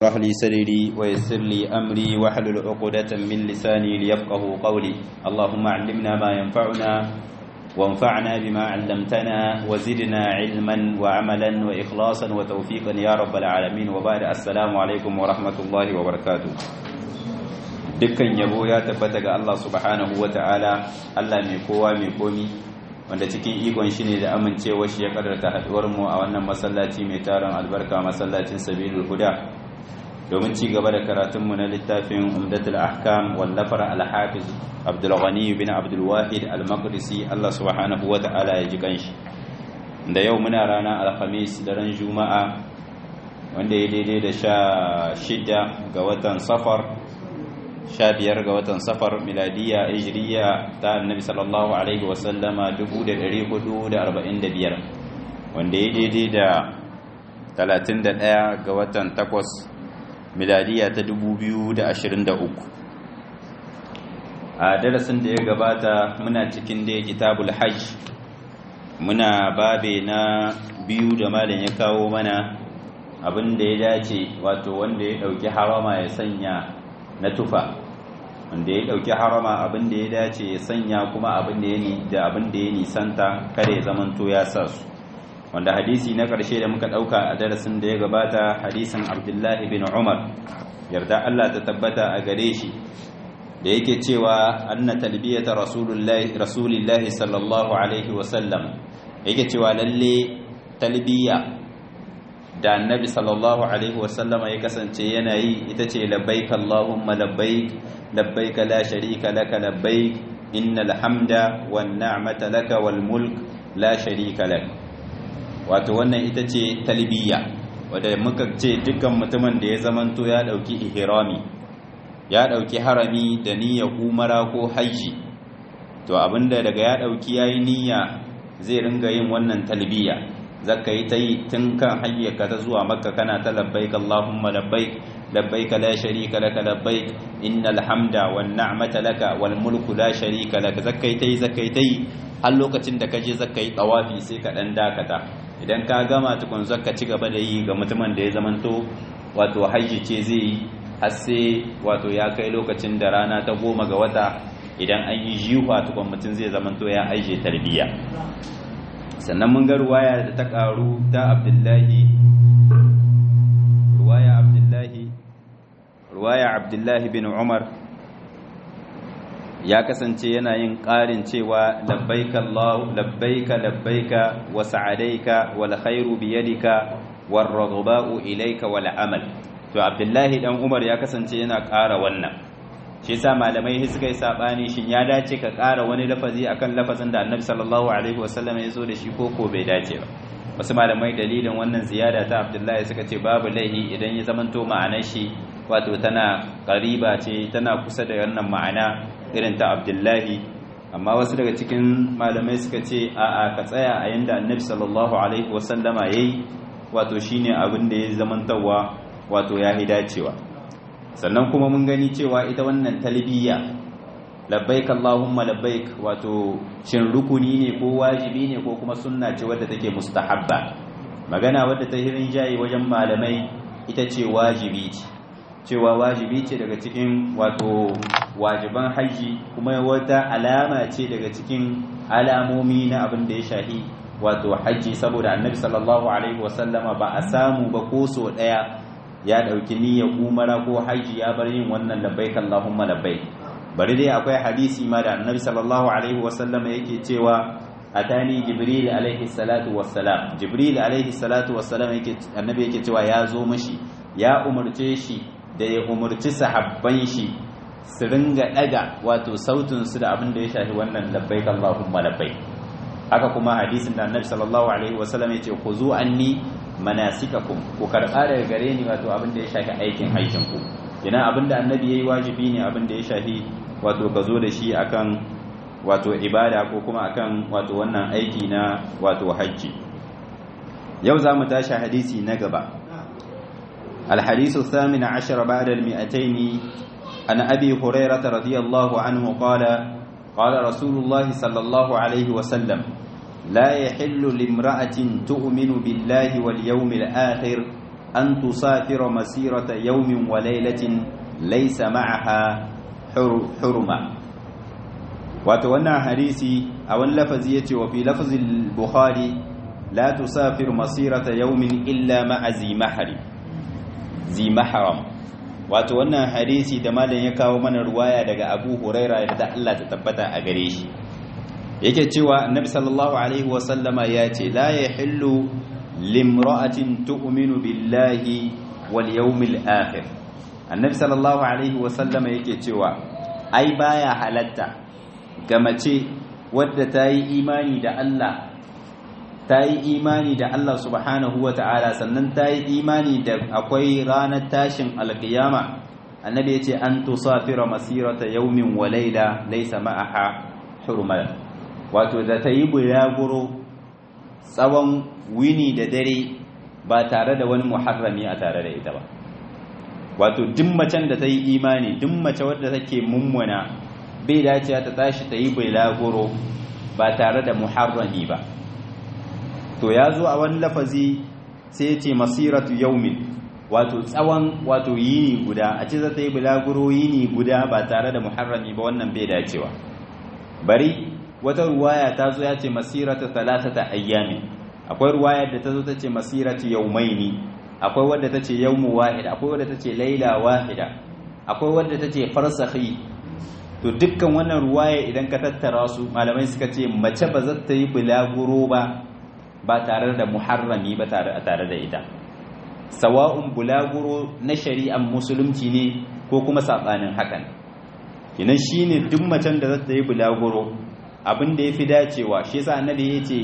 اشرح لي صدري ويسر لي أمري واحلل عقدة من لساني ليفقه قولي اللهم علمنا ما ينفعنا وانفعنا بما علمتنا وزدنا علما وعملا وإخلاصا وتوفيقا يا رب العالمين وبعد السلام عليكم ورحمة الله وبركاته dukkan yabo ya tabbata ga Allah subhanahu wa ta'ala Allah mai kowa mai komi wanda cikin ikon shi ne da amincewa shi ya kadarta haduwar mu a wannan masallaci mai taron albarka masallacin sabilul huda domin ci gaba da karatunmu na littafin umdatul ahkam wallafar al-hafiz abdul ghani bin abdul wahid al-maqdisi Allah subhanahu wa ta'ala ya ji kanshi da yau muna rana alhamis daren juma'a wanda ya daidai da sha shida ga watan safar sha biyar ga watan safar miladiya hijriya ta annabi sallallahu alaihi wasallama 1445 wanda ya daidai da 31 ga watan takwas miladiya ta 2023 a darasin da ya gabata muna cikin da kitabul hajj muna babe na biyu da malam ya kawo mana abin da ya dace wato wanda ya dauki harama ya sanya na tufa wanda ya dauki harama abin da ya dace ya sanya kuma abin da ya ni da abin da ya nisanta kada ya zamanto ya sa su wanda hadisi na karshe da muka dauka a darasin da ya gabata hadisin Abdullah ibn Umar yarda Allah ta tabbata a gare shi da yake cewa anna talbiyata rasulullahi rasulillahi sallallahu alaihi wa sallam yake cewa lalle talbiya da annabi sallallahu alaihi wasallama ya kasance yana yi ita ce labbaik allahumma labbaik labbaik la sharika laka labbaik innal hamda wan ni'mata laka wal mulk la sharika lak wato wannan ita ce talbiya wanda muka ce dukkan mutumin da ya zamanto ya dauki ihrami ya dauki harami da niyyar umara ko haji to abinda daga ya dauki yayi niyya zai ringa yin wannan talbiya zaka yi ta yi tun kan hayyaka ta zuwa makka kana ta labbaik allahumma labbaik labbaik la sharika laka labbaik innal hamda wan ni'mata laka wal mulku la sharika laka zaka yi ta yi zaka yi ta yi har lokacin da kaje zaka yi tawafi sai ka dan dakata idan ka gama tukun zaka ci gaba da yi ga mutumin da ya zamanto wato hajji ce zai yi har sai wato ya kai lokacin da rana ta goma ga wata idan an yi jiwa tukun mutum zai zamanto ya aije tarbiyya sannan mun ga ruwaya da ta karu ta abdullahi ruwaya abdullahi ruwaya abdullahi bin umar ya kasance yana yin ƙarin cewa labbaika Allah labbaika labbaika wa sa'adaika wal khairu bi yadika war raghba'u ilayka wal amal to abdullahi dan umar ya kasance yana ƙara wannan shi yasa malamai suka yi sabani shin ya dace ka ƙara wani lafazi akan lafazin da annabi sallallahu alaihi wasallam ya zo da shi ko ko bai dace ba wasu malamai dalilin wannan ziyada ta abdullahi suka ce babu laihi idan ya zamanto ma'anar shi wato tana ƙariba ce tana kusa da wannan ma'ana irin ta abdullahi amma wasu daga cikin malamai suka ce a'a ka tsaya a yanda annabi sallallahu alaihi wasallama yayi wato shine abin da ya zamantawa wato ya dacewa sannan kuma mun gani cewa ita wannan talbiya labbaik allahumma labbaik wato shin rukuni ne ko wajibi ne ko kuma sunna ce wadda take mustahabba magana wadda ta hirin jayi wajen malamai ita ce wajibi ce cewa wajibi ce daga cikin wato wajiban haji kuma wata alama ce daga cikin alamomi na abin da ya shahi wato haji saboda annabi sallallahu alaihi wasallama ba a samu ba ko so daya ya ɗauki niyyar umara ko haji ya bar yin wannan labbaik Allahumma labbaik bari dai akwai hadisi ma da annabi sallallahu alaihi wasallam yake cewa atani jibril alaihi salatu wassalam jibril alaihi salatu wassalam yake annabi yake cewa ya zo mishi ya umurce shi da ya umurci sahabban shi su ringa daga wato sautin su da abin da ya shafi wannan labbaik Allahumma labbaik haka kuma hadisin da annabi sallallahu alaihi wasallam yace khuzu anni manasikakum ku karɓa daga gare ni wato abin da ya shafi aikin aikin ku ina abin da annabi yayi wajibi ne abin da ya shafi wato ka zo da shi akan wato ibada ko kuma akan wato wannan aiki na wato hajji yau za mu tashi hadisi na gaba الحديث الثامن عشر بعد المئتين عن أبي هريرة رضي الله عنه قال قال رسول الله صلى الله عليه وسلم لا يحل لامرأة تؤمن بالله واليوم الآخر an tusafira masirata yawmin wa laylatin laysa ma'aha hurma wato wannan hadisi a wani lafazi yace wa fi lafzil bukhari la tusafir masirata yawmin illa ma'a zi mahram zi mahram wato wannan hadisi da malam ya kawo mana ruwaya daga Abu Huraira da Allah ta tabbata a gare shi yake cewa annabi sallallahu alaihi wa sallama ya ce la yahillu limra'atin tu'minu billahi wal yawmil akhir annabi sallallahu alaihi wa sallama yake cewa ai baya halatta ga mace wadda ta yi imani da Allah ta yi imani da Allah subhanahu wa ta'ala sannan ta yi imani da akwai ranar tashin alkiyama annabi ya ce an tusafira masirata yaumin wa laila laisa ma'aha hurmal wato da ta yi bulaguro tsawon wini da dare ba tare da wani muharrami a tare da ita ba wato duk macen da ta yi imani duk mace wadda take mummuna bai dacewa ta tashi ta yi bulaguro ba tare da muharrami ba to ya zo a wani lafazi sai ya ce masiratu yaumin wato tsawon wato yini guda a ce za ta yi bulaguro yini guda ba tare da muharrami ba wannan bai dacewa bari wata ruwaya ta zo ya ce masiratu talatata ayyami akwai ruwayar da ta zo ta ce masiratu yaumaini akwai wadda ta ce yaumu wahida akwai wadda ta ce laila wahida akwai wadda ta ce farsakhi to dukkan wannan ruwaya idan ka tattara su malamai suka ce mace ba za ta yi bulaguro ba ba tare da muharrami ba tare da ita sawa'un bulaguro na shari'ar musulunci ne ko kuma saɓanin hakan kinan shine duk macen da za ta yi bulaguro abin da ya fi dacewa shi yasa annabi ya ce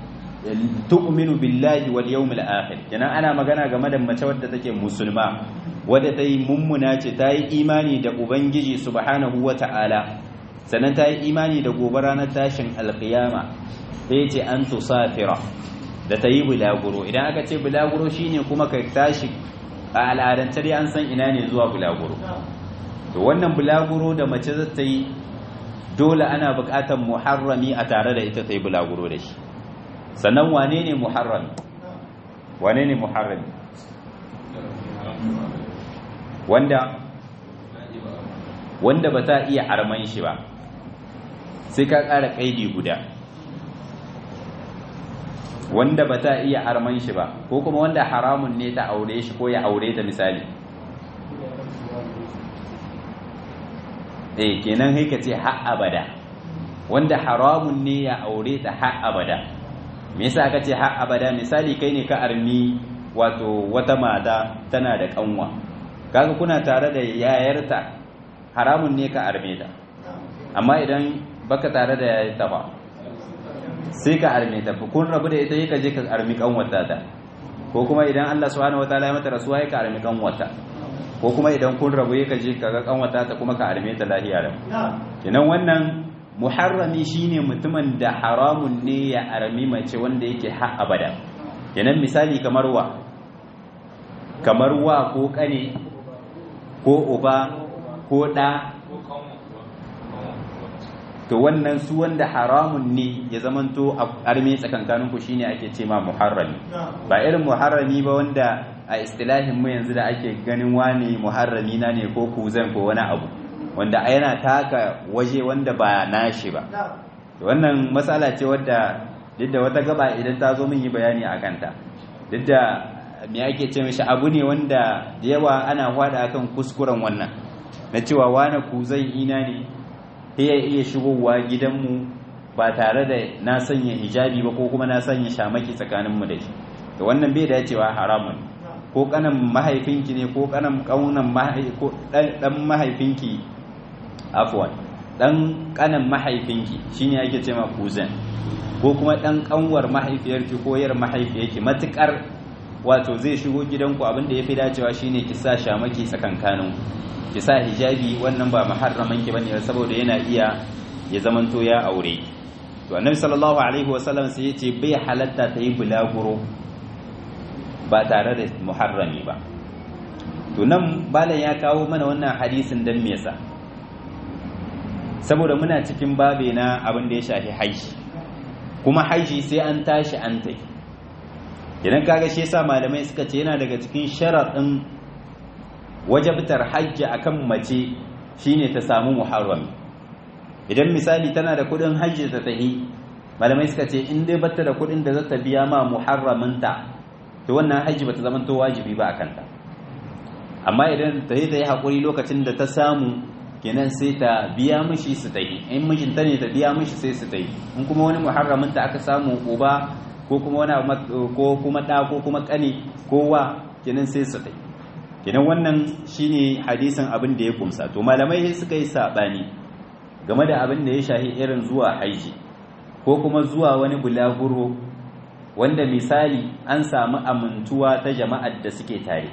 tu'minu billahi wal yawmil akhir kenan ana magana game da mace wadda take musulma wadda ta yi mummuna ce ta yi imani da ubangiji subhanahu wata'ala sannan ta yi imani da gobe ranar tashin alkiyama sai ce an tusafira da ta yi bulaguro idan aka ce bulaguro shine kuma ka tashi a al'adance dai an san ina ne zuwa bulaguro to wannan bulaguro da mace za ta yi dole ana buƙatar muharrami a tare da ita ta yi bulaguro da shi sannan wane ne muharrami wane ne muharrami wanda wanda ba ta iya arman shi ba sai ka ƙara ƙaidi guda wanda ba ta iya arman shi ba ko kuma wanda haramun ne ta aure shi ko ya aure ta misali eh kenan sai ka ce har abada wanda haramun ne ya aure ta har abada me yasa aka ce har abada misali kai ne ka armi wato wata mata tana da kanwa kaga kuna tare da yayarta haramun ne ka arme ta amma idan baka tare da yayarta ba sai ka arme ta kun rabu da ita ka je ka armi kanwata ta ko kuma idan Allah subhanahu wataala ya mata rasuwa ya ka armi kanwata ko kuma idan kun rabu ya ka je ka ga kanwata ta kuma ka arme ta lahiya da kenan wannan muharrami shine mutumin da haramun ne ya armi mace wanda yake har abada kenan misali kamar wa kamar wa ko kane ko uba ko ɗa to wannan su wanda haramun ne ya zamanto a arme tsakankanin ku shine ake ce ma muharrami ba irin muharrami ba wanda a istilahin mu yanzu da ake ganin wani muharrami na ne ko kuzan ko wani abu wanda yana taka waje wanda ba nashi ba wannan matsala ce wadda duk da wata gaba idan ta zo min yi bayani a kanta duk da me ake ce mishi abu ne wanda da yawa ana hwada akan kuskuren wannan na cewa wani kuzan ina ne ya iya shigowa gidanmu ba tare da na sanya hijabi ba ko kuma na sanya shamaki tsakaninmu da shi to wannan bai dacewa haramun ko kanan mahaifinki ne ko kanan kaunan ko dan mahaifinki afwan dan kanan mahaifinki shine ake ce ma kuzan ko kuma dan kanwar mahaifiyarki ko yar mahaifiyarki matukar wato zai shigo gidanku abin da yafi dacewa shine ki sa shamaki tsakankanin ki sa hijabi wannan ba muharraman ki bane saboda yana iya ya zamanto ya aure to annabi sallallahu alaihi wasallam sai yace bai halatta ta yi bulaguro ba tare da muharrami ba to nan balan ya kawo mana wannan hadisin dan me yasa saboda muna cikin babe na abin da ya shafi haishi kuma haishi sai an tashi an tai idan kaga shi yasa malamai suka ce yana daga cikin sharaɗin wajabtar hajji akan mace shine ta samu muharrami idan misali tana da kudin hajji ta tahi malamai suka ce in dai bata da kudin da za ta biya ma muharraminta to wannan hajji bata zama to wajibi ba akan ta amma idan ta yi ta yi haƙuri lokacin da ta samu kenan sai ta biya mishi su ta yi in mijinta ne ta biya mishi sai su ta yi in kuma wani muharraminta aka samu uba ko kuma wani ko kuma ɗa ko kuma ƙane ko wa kenan sai su ta yi kenan wannan shine hadisin abin da ya kumsa to malamai suka yi saɓani game da abin da ya shahi irin zuwa haiji ko kuma zuwa wani bulaguro wanda misali an samu amintuwa ta jama'ar da suke tare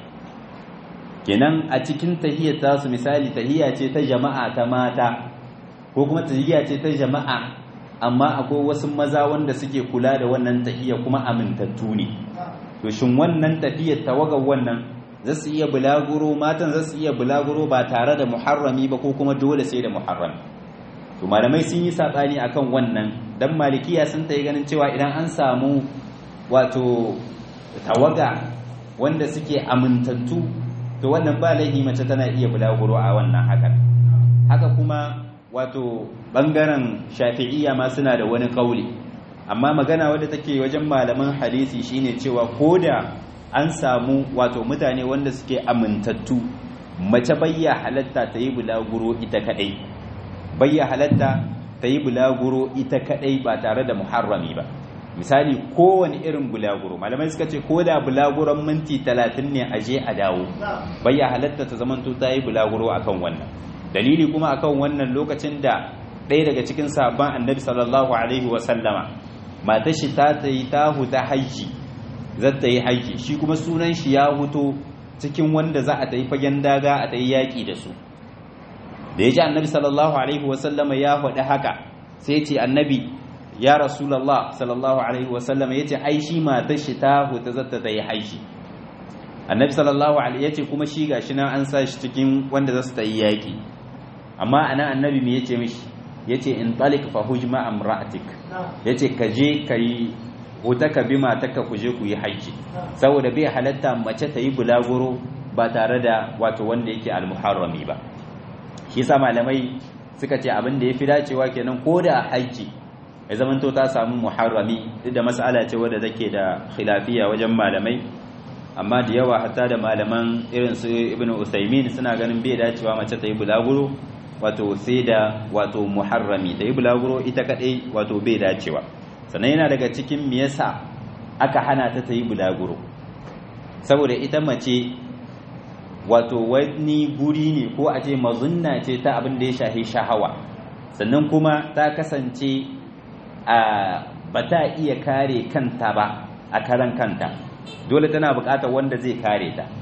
kenan a cikin tahiyar tasu misali tahiya ce ta jama'a ta mata ko kuma tahiya ce ta jama'a amma akwai wasu maza wanda suke kula da wannan tahiya kuma amintattu ne to shin wannan tafiyar tawagar wannan za su iya bulaguro matan za su iya bulaguro ba tare da muharrami ba ko kuma dole sai da muharrami to malamai sun yi saɓani akan wannan dan malikiya sun ta yi ganin cewa idan an samu wato tawaga wanda suke amintattu to wannan ba laifi mace tana iya bulaguro a wannan hakan haka kuma wato bangaren shafi'iyya ma suna da wani kauli amma magana wadda take wajen malaman hadisi shine cewa koda an samu wato mutane wanda suke amintattu mace bayya halatta ta yi bulaguro ita kadai bayya halatta ta yi bulaguro ita kadai ba tare da muharrami ba misali kowane irin bulaguro malamai suka ce ko da bulaguron minti talatin ne a je a dawo bayya halatta ta zamanto ta yi bulaguro akan wannan dalili kuma akan wannan lokacin da ɗaya daga cikin sabon annabi sallallahu alaihi wasallama matar shi ta yi ta huta haji za ta yi haji shi kuma sunan shi ya huto cikin wanda za a ta yi fagen daga a ta yi yaƙi da su da ya ji annabi sallallahu alaihi wasallama ya faɗi haka sai ce annabi ya rasulallah sallallahu alaihi wasallama ya ce ai shi matar shi ta huta za ta yi haji annabi sallallahu alaihi ya ce kuma shi gashi nan an sa shi cikin wanda za su ta yi yaƙi amma anan annabi me yace mishi yace in talik fa hujma amra'atik yace ka je kai wuta ka bi matarka ku je ku yi haji saboda bai halatta mace ta yi bulaguro ba tare da wato wanda yake almuharrami ba shi yasa malamai suka ce abin da yafi dacewa kenan ko da haji ya zamanto ta samu muharrami duk da mas'ala ce wadda take da khilafiya wajen malamai amma da yawa hatta da malaman irin su ibnu usaimin suna ganin bai dacewa mace ta yi bulaguro wato sai da wato muharrami da yi bulaguro ita kadai wato bai dacewa sannan yana daga cikin me yasa aka hana ta ta yi bulaguro saboda ita mace wato wani guri ne ko a ce mazunna ce ta abin da ya shahi shahawa sannan kuma ta kasance a ba ta iya kare kanta ba a karan kanta dole tana buƙatar wanda zai kare ta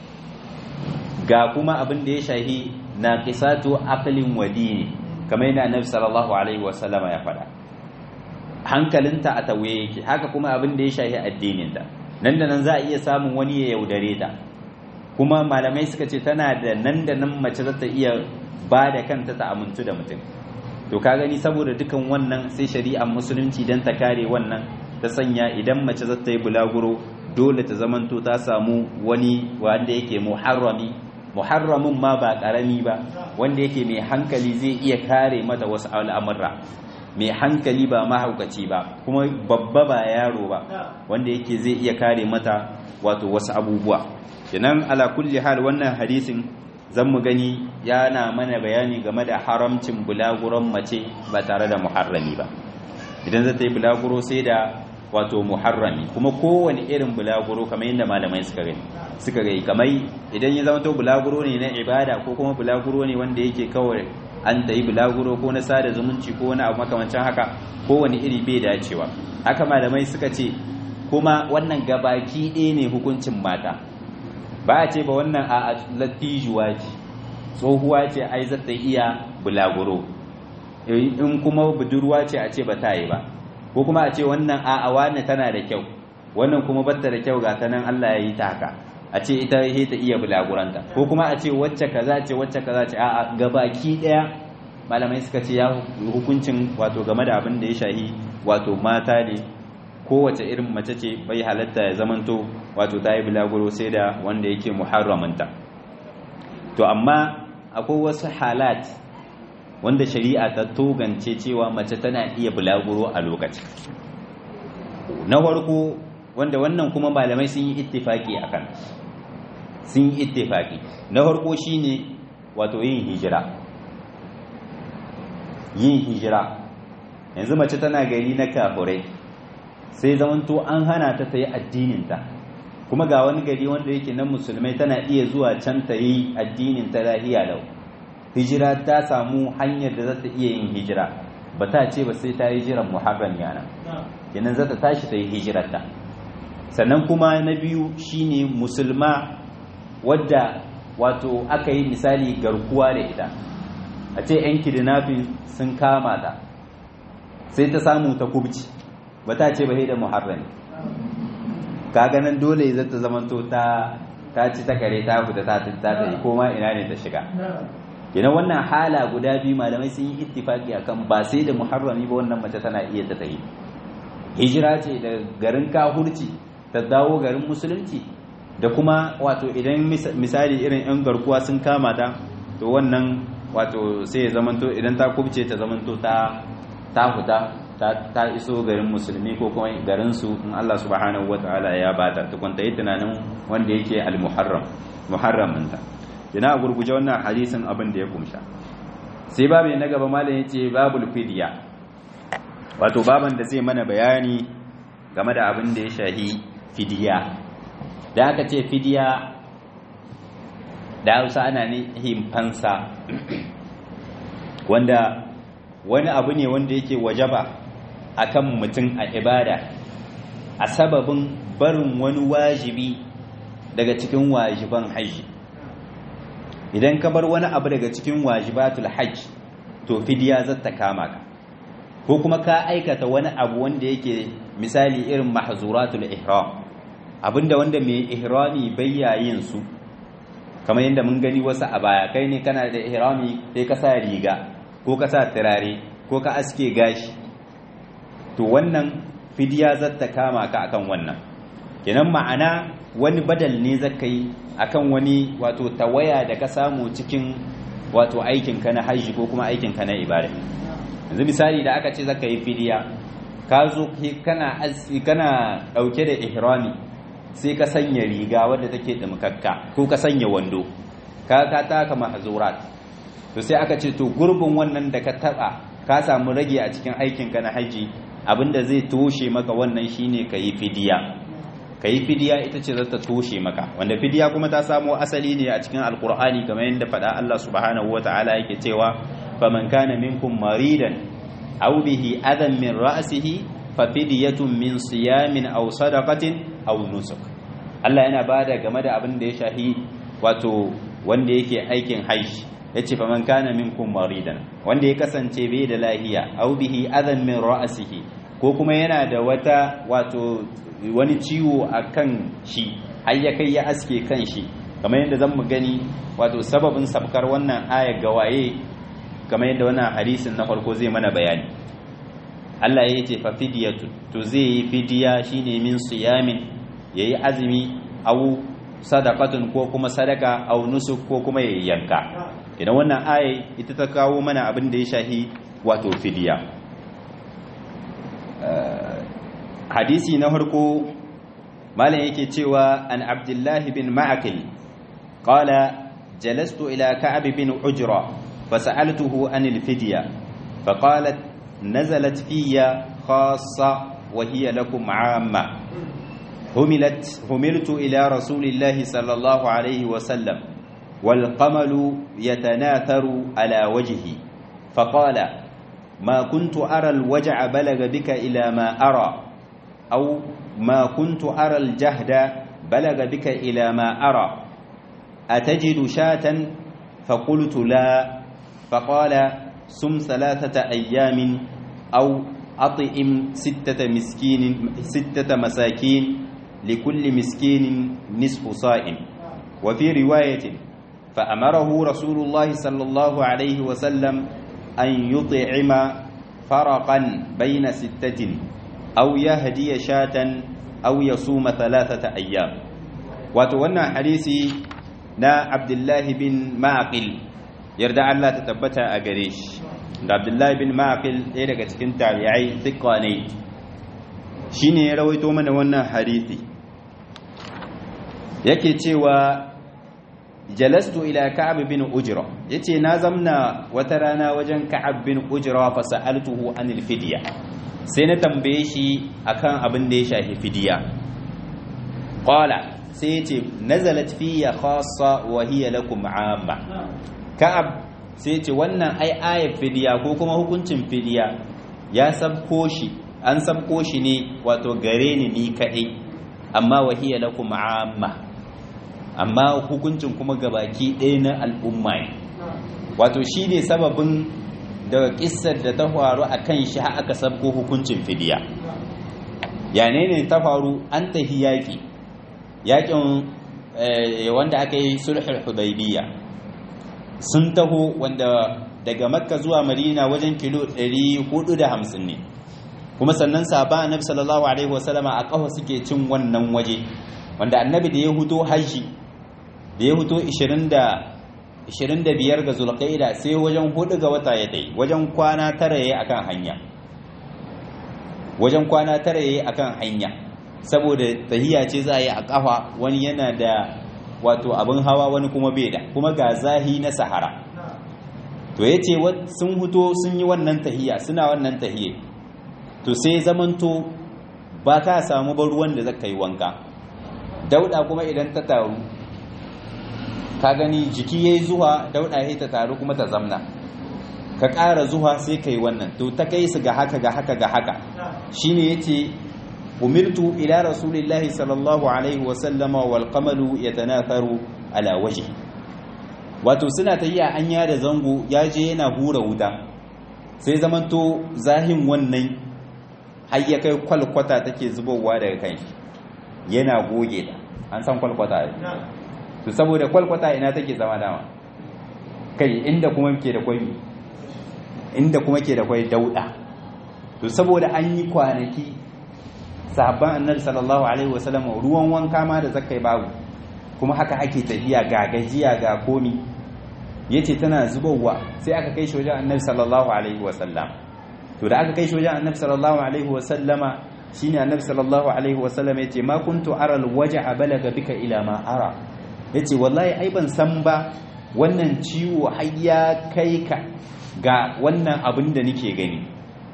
ga kuma abin da ya shahi na kisatu aqlin wa dini kamar yana annabi sallallahu alaihi wasallama ya faɗa hankalinta a tawaye yake haka kuma abin da ya shahi addininta nan da nan za a iya samun wani ya yaudare ta kuma malamai suka ce tana da nan da nan mace za ta iya ba da kanta ta amintu da mutum to ka gani saboda dukan wannan sai shari'ar musulunci dan ta kare wannan ta sanya idan mace za ta yi bulaguro dole ta zamanto ta samu wani wanda yake muharrami muharramin ma ba karami ba wanda yake mai hankali zai iya kare mata wasu al'amurra mai hankali ba mahaukaci ba kuma babba ba yaro ba wanda yake zai iya kare mata wato wasu abubuwa kenan ala kulli hal wannan hadisin zan mu gani yana mana bayani game da haramcin bulaguron mace ba tare da muharrami ba idan za ta yi bulaguro sai da wato muharrami kuma kowane irin bulaguro kamar yadda malamai suka gani suka gai kamar idan ya zama to bulaguro ne na ibada ko kuma bulaguro ne wanda yake kawai an ta yi bulaguro ko na sada zumunci ko wani abu makamancin haka kowane iri bai dacewa haka malamai suka ce kuma wannan gabaki ɗaya ne hukuncin mata ba a ce ba wannan a latijuwa ce tsohuwa ce ai za ta iya bulaguro in kuma budurwa ce a ce ba ta yi ba ko kuma a ce wannan a'a wani tana da kyau wannan kuma batta da kyau ga ta nan Allah ya yi ta haka a ce ita he ta iya bulaguranta ko kuma a ce wacce kaza ce wacce kaza ce a'a gabaki daya malamai suka ce ya hukuncin wato game da abin da ya shahi wato mata ne kowace irin mace ce bai halatta ya zamanto wato ta yi bulaguro sai da wanda yake muharramanta to amma akwai wasu halat wanda shari'a ta togance cewa mace tana iya bulaguro a lokaci na farko wanda wannan kuma malamai sun yi ittifaki akan sun yi ittifaki na farko shine wato yin hijira yin hijira yanzu mace tana gari na kafurai sai zamanto an hana ta ta yi addininta kuma ga wani gari wanda yake nan musulmai tana iya zuwa can ta yi addinin ta lahiya lau hijira ta samu hanyar da za ta iya yin hijira ba ta ce ba sai ta yi jiran muharram yana kenan za ta tashi ta yi hijirarta sannan kuma na biyu shine musulma wadda wato aka yi misali garkuwa da ita a ce 'yan kidnapping sun kama ta sai ta samu ta kubci ba ta ce ba da muharrami kaga nan dole zai ta zamanto ta ta ci ta kare ta fita ta ta yi koma ina ne ta shiga kina wannan hala guda biyu malamai sun yi ittifaki akan ba sai da muharrami ba wannan mace tana iya ta tayi hijira ce da garin kahurci ta dawo garin musulunci da kuma wato idan misali irin yan garkuwa sun kama ta to wannan wato sai ya zamanto idan ta kubce ta zamanto ta ta fita ta iso garin musulmi ko kuma garin su in Allah subhanahu wataala ya bata ta kwanta yi tunanin wanda yake al-muharram muharramin ta yana gurguje wannan hadisin abin da ya kumsha sai babu na gaba malam yace babul fidya wato baban da zai mana bayani game da abin da ya shahi fidiya da aka ce fidiya da Hausa ana nihin fansa wanda wani abu ne wanda yake wajaba akan mutum a ibada a sababin barin wani wajibi daga cikin wajiban hajji idan ka bar wani abu daga cikin wajibatul hajj to fidiya zata kama ka ko kuma ka aikata wani abu wanda yake misali irin mahzuratul ihram abinda wanda mai ihrami bayyayin su kamar yadda mun gani wasu a baya kai ne kana da ihrami sai ka sa riga ko ka sa turare ko ka aske gashi to wannan fidiya zata kama ka akan wannan kenan ma'ana wani badal ne zaka yi akan wani wato tawaya da ka samu cikin wato aikin ka na hajji ko kuma aikin ka na ibada yanzu misali da aka ce zaka yi fidiya ka zo kana kana dauke da ihrami sai ka sanya riga wadda take dimkakka ko ka sanya wando ka ka taka mahzurat to sai aka ce to gurbin wannan da ka taba ka samu rage a cikin aikin ka na haji abinda zai toshe maka wannan shine kayi fidiya kayi fidiya ita ce za ta toshe maka wanda fidiya kuma ta samo asali ne a cikin alkur'ani kamar yadda faɗa Allah subhanahu wataala yake cewa faman kana minkum maridan aw bihi adan min ra'sihi fa fidyatun min siyamin aw sadaqatin aw nusuk Allah yana bada game da abin da ya shahi wato wanda yake aikin hajji yace fa man kana minkum maridan wanda ya kasance bai da lahiya aw bihi adan min ra'sihi ko kuma yana da wata wato wani ciwo akan shi har ya kai ya aske kan shi kamar yadda zan mu gani wato sababin sabkar wannan ayar gawaye kamar yadda wannan hadisin na farko zai mana bayani Allah ya ce fa fidiyatu to zai yi fidiya shine min siyamin yayi azumi aw sadaqatun ko kuma sadaka aw nusuk ko kuma yayi yanka idan wannan aya ita ta kawo mana abin da ya shahi wato fidiya hadisi na farko malam yake cewa an abdullahi bin ma'akil qala jalastu ila ka'ab bin ujra fasa'altuhu anil fidya faqalat nazalat fiyya khassa wa hiya lakum 'amma humilat humiltu ila rasulillahi sallallahu alayhi wa sallam wal qamalu yatanatharu ala wajhi faqala ما كنت أرى الوجع بلغ بك إلى ما أرى أو ما كنت أرى الجهد بلغ بك إلى ما أرى أتجد شاة فقلت لا فقال سم ثلاثة أيام أو أطئم ستة مسكين ستة مساكين لكل مسكين نصف صائم وفي رواية فأمره رسول الله صلى الله عليه وسلم أن يطعم فرقا بين ستة aw yahdiya shatan aw yasuma thalathata ayyam wato wannan hadisi na Abdullahi bin Ma'qil yarda Allah ta tabbata a gare shi da Abdullahi bin Ma'qil ɗaya daga cikin tabi'ai thiqa ne shine ya rawaito mana wannan hadisi yake cewa jalastu ila ka'ab bin ujra yace na zamna wata rana wajen ka'ab bin ujra fa sa'altuhu anil fidya sai na tambaye shi akan abin da ya shafi fidya qala sai yace nazalat fiya khassa wa hiya lakum amma ka'ab sai yace wannan ai ayat fidya ko kuma hukuncin fidya ya sabko shi an sabko shi ne wato gare ni ni kadai amma wa hiya lakum amma amma hukuncin kuma gabaki ɗaya na al'umma ne wato shi ne sababin da ƙisar da ta faru a kan shi aka sabko hukuncin fidiya yane ne ta faru an tafi yaƙi yaƙin wanda aka yi sulhul hudaybiya sun taho wanda daga makka zuwa madina wajen kilo 450 ne kuma sannan sahaba annabi sallallahu alaihi wasallama a kafa suke cin wannan waje wanda annabi da ya huto hajji da ya huto 25 ga zulqaida sai wajen hudu ga wata ya dai wajen kwana tara yayi akan hanya wajen kwana tara yayi akan hanya saboda tahiya ce za a yi a kafa wani yana da wato abin hawa wani kuma bai da kuma ga zahi na sahara to yace sun huto sun yi wannan tahiya suna wannan tahiye to sai zamanto ba ka samu ba ruwan da zaka yi wanka dauda kuma idan ta taru ka gani jiki yayi zuwa dauda yayi ta taru kuma ta zamna ka ƙara zuwa sai kai wannan to ta kai su ga haka ga haka ga haka shine yace umirtu ila rasulillahi sallallahu alaihi wa sallama wal qamalu yatanatharu ala wajhi wato suna tayiya an da zango ya je yana hura wuta sai zamanto zahin wannan har ya kai kwalkwata take zubowa daga kan shi yana goge ta an san kwalkwata ne to saboda kwalkwata ina take zama dama kai inda kuma ke da kwai inda kuma ke da kwai dauda to saboda an yi kwanaki sahabban annabi sallallahu alaihi wasallam ruwan wanka ma da zakai babu kuma haka ake tafiya ga gajiya ga komi yace tana zubowa sai aka kai shi wajen annabi sallallahu alaihi wasallam to da aka kai shi wajen annabi sallallahu alaihi wasallama shine annabi sallallahu alaihi wasallam yace ma kuntu ara alwaj'a balaga bika ila ma ara yace wallahi ai ban san ba wannan ciwo har ya kai ka ga wannan abin da nake gani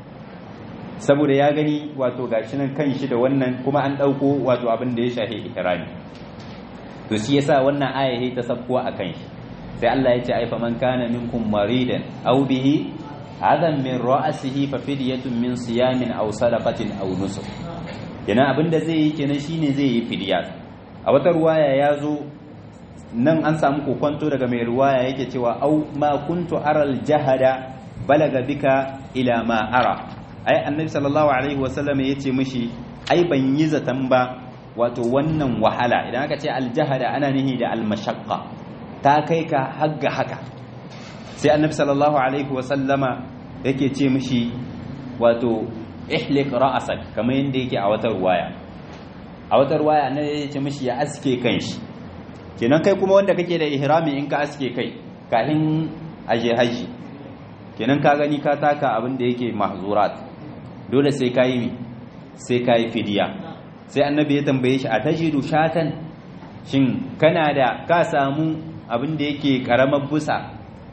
saboda ya gani wato gashi nan kan shi da wannan kuma an dauko wato abin da ya shafi ihrami to shi yasa wannan aya ta sabko a kan shi sai Allah ya ce ai faman kana minkum maridan aw bihi adam min ra'sihi fa fidyatun min siyamin aw sadaqatin aw nusuk kenan abinda zai yi kenan shine zai yi fidya a wata ruwaya ya zo nan an samu kokonto daga mai ruwaya yake cewa au ma kuntu aral jahada balaga bika ila ma ara ai annabi sallallahu alaihi wasallam yace mishi ai ban yi zaton ba wato wannan wahala idan aka ce aljahada ana nihi da almashaqqa ta kai ka hagga haka sai annabi sallallahu alaihi wasallama yake ce mishi wato ihlik ra'asak kamar yadda yake a wata ruwaya a wata ruwaya annabi ya ce mishi ya aske kanshi kenan kai kuma wanda kake da ihrami in ka aske kai kafin aje haji kenan ka gani ka taka abin da yake mahzurat dole sai ka yi mi sai ka yi fidiya sai annabi ya tambaye shi a tajidu shatan shin kana da ka samu abin da yake karamar busa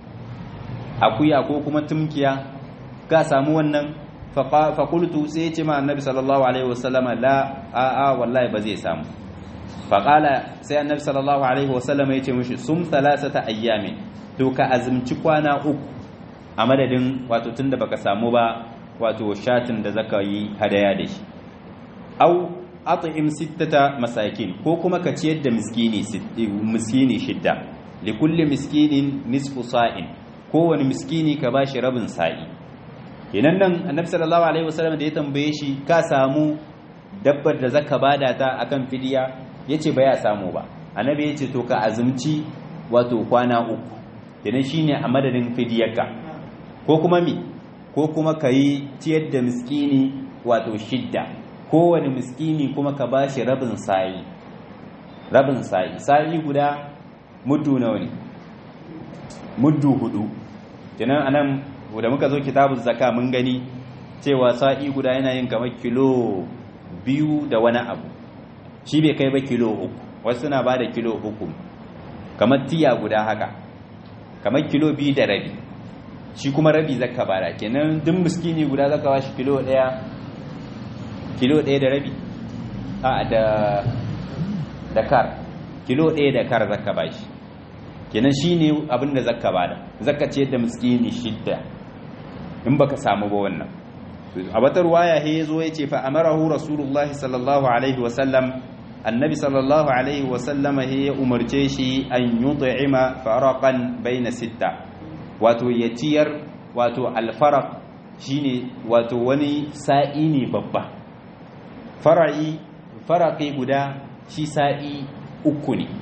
akuya ko kuma tumkiya ka samu wannan faƙultu sai ya ce ma annabi sallallahu alaihi wasallama la a'a wallahi ba zai samu faƙala sai annabi sallallahu alaihi wasallama ya ce mashi sum thalathata ayyamin to ka azumci kwana uku a madadin wato tunda baka samu ba wato shatin da zaka yi hadaya da shi au at'im sittata masakin ko kuma ka ciyar da miskini miskini shidda likulli miskinin nisfu sa'in kowane miskini ka bashi rabin sa'i kenan nan annabi sallallahu alaihi wasallam da ya tambaye shi ka samu dabbar da zaka bada ta akan fidiya yace ba ya samu ba annabi yace to ka azumci wato kwana uku kenan shine a madadin fidiyarka ko kuma mi ko kuma kai ciyar da miskini wato shidda kowane miskini kuma ka bashi rabin sa'i rabin sa'i sa'i guda muddu nawa ne muddu hudu kenan anan da muka zo kitabun zaka mun gani cewa sa'i guda yana yin kamar kilo biyu da wani abu shi bai kai ba kilo uku wasu suna ba da kilo uku kamar tiya guda haka kamar kilo biyu da rabi shi kuma rabi zaka bada kenan duk miskini guda zaka ba shi kilo daya kilo daya da rabi a da da kar kilo daya da kar zaka ba shi kenan shine abin da zaka bada zaka ce da miskini shidda in baka samu ba wannan a wata ruwaya he yazo yace fa amarahu rasulullahi sallallahu alaihi wasallam annabi sallallahu alaihi wasallama he ya umarce shi an yut'ima faraqan baina sitta wato ya ciyar wato alfaraq shine wato wani sa'i ne babba fara'i faraqi guda shi sa'i uku ne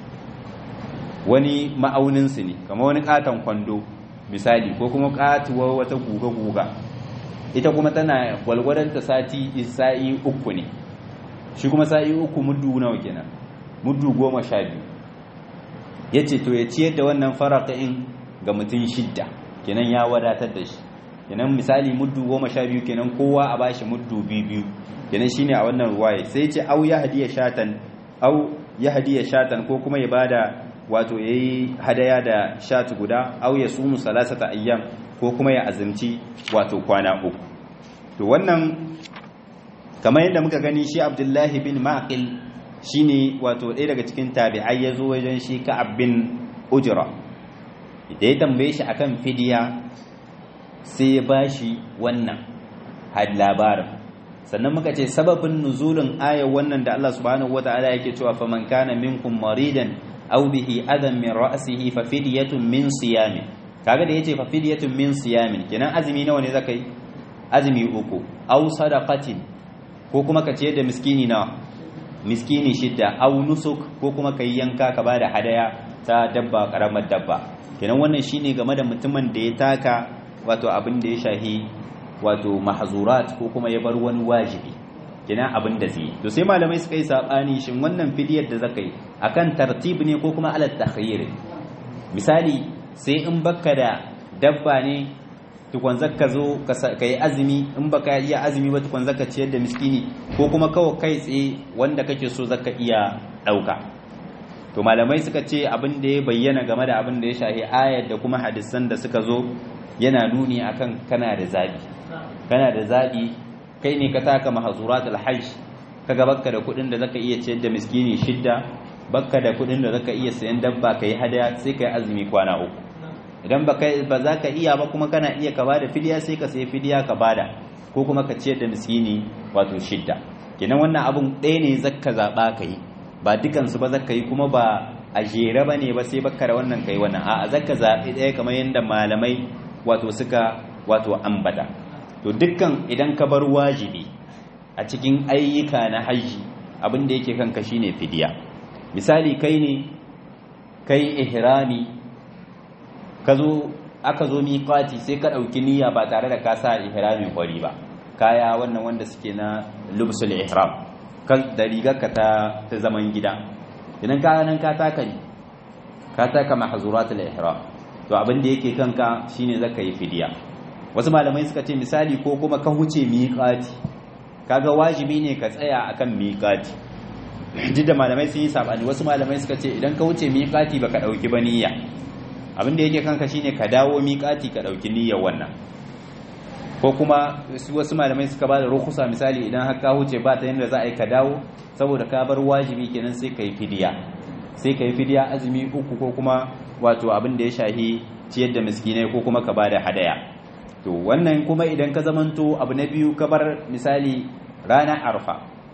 wani ma'aunin su ne kamar wani katon kwando misali ko kuma katuwar wata guga-guga ita kuma tana gwalgwadon sati sa'i uku ne shi kuma sa'i uku muddu nawa kenan muddu goma sha biyu ya ce to ya ciyar da wannan faraƙa'in ga mutum shidda kenan ya wadatar da shi kenan misali muddu goma sha biyu kenan kowa a bashi muddu biyu biyu kenan shine a wannan ruwaye sai ce au ya hadiya shatan au ya hadiya shatan ko kuma ya bada wato yayi hadaya da shat guda au ya sumu salasata ayyam ko kuma ya azumci wato kwana uku to wannan kamar yadda muka gani shi abdullahi bin maqil shine wato ɗaya daga cikin tabi'ai ya zo wajen shi ka'ab bin ujra da ya tambaye shi akan fidiya sai ya bashi wannan had labarin sannan muka ce sababin nuzulin ayar wannan da Allah subhanahu wata'ala yake cewa faman kana minkum maridan aw bihi adan min ra'sihi fa fidyatun min siyamin kaga da yace fa fidyatun min siyamin kenan azumi nawa ne zakai azumi uku aw sadaqatin ko kuma ka ciyar da miskini nawa miskini shidda aw nusuk ko kuma kai yanka ka bada hadaya ta dabba karamar dabba kenan wannan shine game da mutumin da ya taka wato abin da ya shahi wato mahzurat ko kuma ya bar wani wajibi kenan abin da zai to sai malamai suka yi sabani shin wannan fidiyar da zaka yi akan tartib ne ko kuma ala takhayyir misali sai in baka da dabba ne tukun zaka zo ka yi azumi in baka iya azumi ba tukun zaka ciyar da miskini ko kuma kawai kai tsaye wanda kake so zaka iya dauka to malamai suka ce abin da ya bayyana game da abin da ya shahi ayar da kuma hadisan da suka zo yana nuni akan kana da zabi kana da zabi kai ne ka taka mahzuratul hajj kaga bakka da kudin da zaka iya ciyar da miskini shidda bakka da kudin da zaka iya sayan dabba kai hadaya sai kai azumi kwana uku idan ba kai ba za ka iya ba kuma kana iya ka bada fidiya sai ka sayi fidiya ka bada ko kuma ka ciyar da miskini wato shidda kenan wannan abun ɗaya ne zaka zaɓa ka yi ba dukansu ba zaka yi kuma ba a jere ba ne ba sai baka da wannan kai wannan a'a zaka zaɓi ɗaya kamar yadda malamai wato suka wato ambata to dukkan idan ka bar wajibi a cikin ayyuka na hajji abin da yake kanka shine fidiya misali kai ne kai ihrami ka zo aka zo miƙati sai ka ɗauki niyya ba tare da ka sa ihramin kwari ba kaya wannan wanda suke na lubsul ihram da rigarka ta ta zaman gida idan ka nan ka taka ne ka taka mahzuratul ihram to abin da yake kanka shine zaka yi fidiya wasu malamai suka ce misali ko kuma ka huce miƙati kaga wajibi ne ka tsaya akan miƙati duk da malamai sun yi sabani wasu malamai suka ce idan ka wuce miƙati baka dauki ba niyya abin da yake kanka shine ka dawo miƙati ka dauki niyyar wannan ko kuma wasu malamai suka ba da rukusa misali idan har ka huce ba ta yadda za a yi ka dawo saboda ka bar wajibi kenan sai ka yi fidiya sai ka yi fidiya azumi uku ko kuma wato abin da ya shahi ciyar da miskinai ko kuma ka ba da hadaya to wannan kuma idan ka zamanto abu na biyu ka bar misali ranar arfa